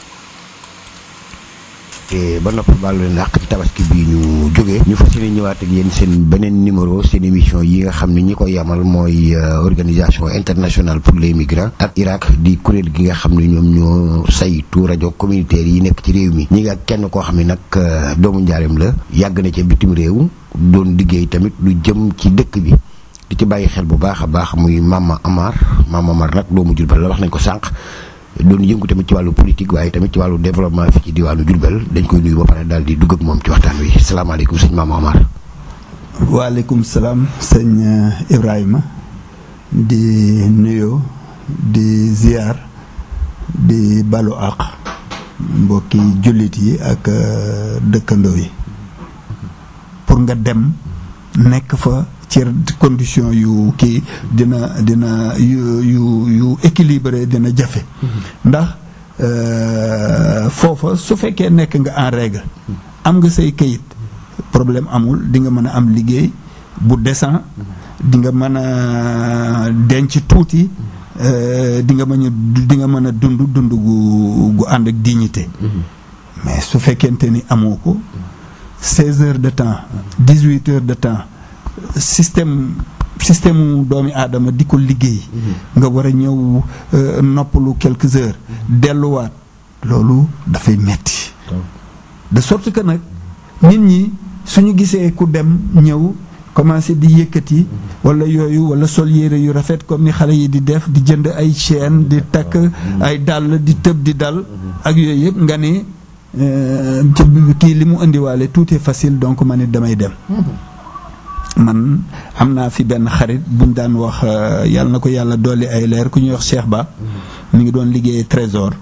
te ba noppi baal leen àq ci tabaski bii ñu jógee ñu fas yéene ñëwaat ak yéen seen beneen numéro seen émission yi nga xam ne ñi koy yamal mooy organisation internationale pour les migrants ak Irak di kuréel gi nga xam ne ñoom ñoo saytu rajo communautaire yi nekk ci réew mi ñi nga kenn koo xam ne nag doomu njaareem la yàgg na ca bitim réew doon liggéey tamit lu jëm ci dëkk bi di ci bàyyi xel bu baax a baax muy Mama Amar Mama Amar nag doomu Jurbel la wax nañ ko sànq doon yëngu tamit ci wàllu politique waaye tamit ci wàllu développement fi ci diwaanu Jurbel dañ koy nuyu ba pare daal di dugg ak moom ci waxtaan wi salaamaaleykum sëñ Mama Amar. waaleykum salaam sëñ Ibrahima di nuyoo di ziar di balu àq mbokki jullit yi ak dëkkandoo yi pour nga dem nekk fa. ci condition yu kii dina dina yu yu yu équilibré dina jafe ndax foofa su fekkee nekk nga en règle am nga say kayit problème amul di nga mën a am liggéey bu décent di nga mën a denc tuuti di nga mën a di nga mën a dund dund gu gu ànd ak dignité mais su fekkente ni amoo ko seize heures de temps dix-huit heures de temps système système doomi aadama di ko liggéey nga war a ñëw noppalu quelques heures delluwaat loolu dafay metti de sorte que nag nit ñi suñu gisee ku dem ñëw commencé di yëkkati wala yooyu wala sol yére yu rafet comme ni xale yi di def di jënd ay chaîne di takk ay dàll di tëb di dal ak yooyu yëpp nga ne kii li mu indiwaale tout est facile donc ma ne damay dem man am naa fi benn xarit buñ daan wax yàlla na ko yàlla dolli ay leer ku ñuy wax Cheikh Ba mi ngi doon liggéey trésor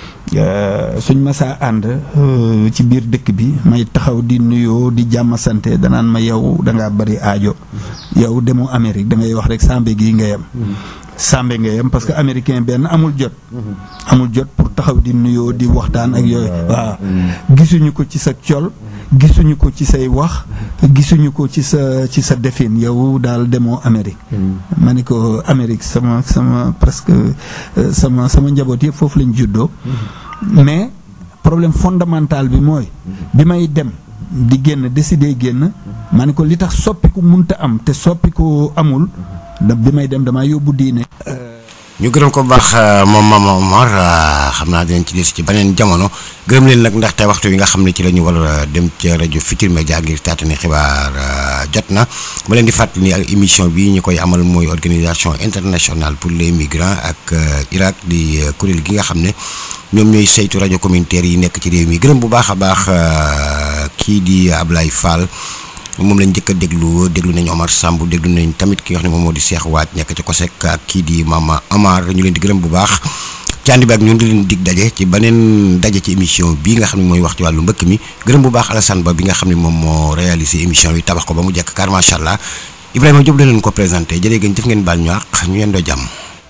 suñ masaa ànd ci biir dëkk bi may taxaw di nuyoo di jàmm sante danaan ma yow dangaa bari aajo yow demoo Amérique da ngay wax rek sambe gi nga yem sambe nga yem parce que américain benn amul jot amul jot pour taxaw di nuyoo di waxtaan ak yooyu waaw gisuñu ko ci sa col gisuñu ko ci say wax gisuñu ko ci sa ci sa defin yow daal demoo Amérique ma ne ko Amérique sama sama presque sama sama njaboot yëpp foofu lañ juddoo mais problème fondamental bi mooy bi may dem di génn décider génn ma ne ko li tax soppiku munta am te soppiku amul da bi may dem damaa yóbbu diine ñu gërëm ko bu baax moom Mama Omar xam naa dinañ ci des ci beneen jamono gërëm leen nag ndaxte waxtu wi nga xam ne ci la ñu war a dem ci rajo Futurs Médias ngir taatani xibaar jot na ma leen di fàttali ni ak émission bi ñu koy amal mooy organisation internationale pour les migrants ak Irak di kuréel gi nga xam ne ñoom ñooy saytu rajo communautaire yi nekk ci réew mi gërëm bu baax a baax kii di Ablaye Fall. moom lañ njëkk a déglu déglu nañ Omar Samb déglu nañ tamit ki nga xam ne moom moo di Cheikh Waaj nekk ci COSEC ak kii di Mama Amar ñu leen di gërëm bu baax ci ànd bi ak ñun di leen dig daje ci beneen daje ci émission bii nga xam ne mooy wax ci wàllu mbëkk mi gërëm bu baax Alassane Ba bi nga xam ne moom moo réalisé émission bi tabax ko ba mu jekk car macha allah Ibrahima Diop la leen ko présenté jërë ngeen jëf ngeen baal ñu àq ñu yendoo jàmm.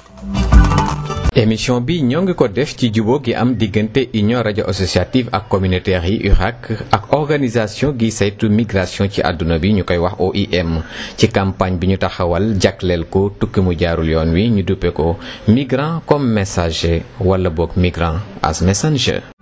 émission bi ñoo ngi ko def ci jubóo gi am diggante union rajo associative ak communautaire yi URAC ak organisation gi saytu migration ci àdduna bi ñu koy wax OIM ci campagne bi ñu taxawal jagleel ko tukki mu jaarul yoon wi ñu duppe ko migrant comme messager wala boog migrant as messenger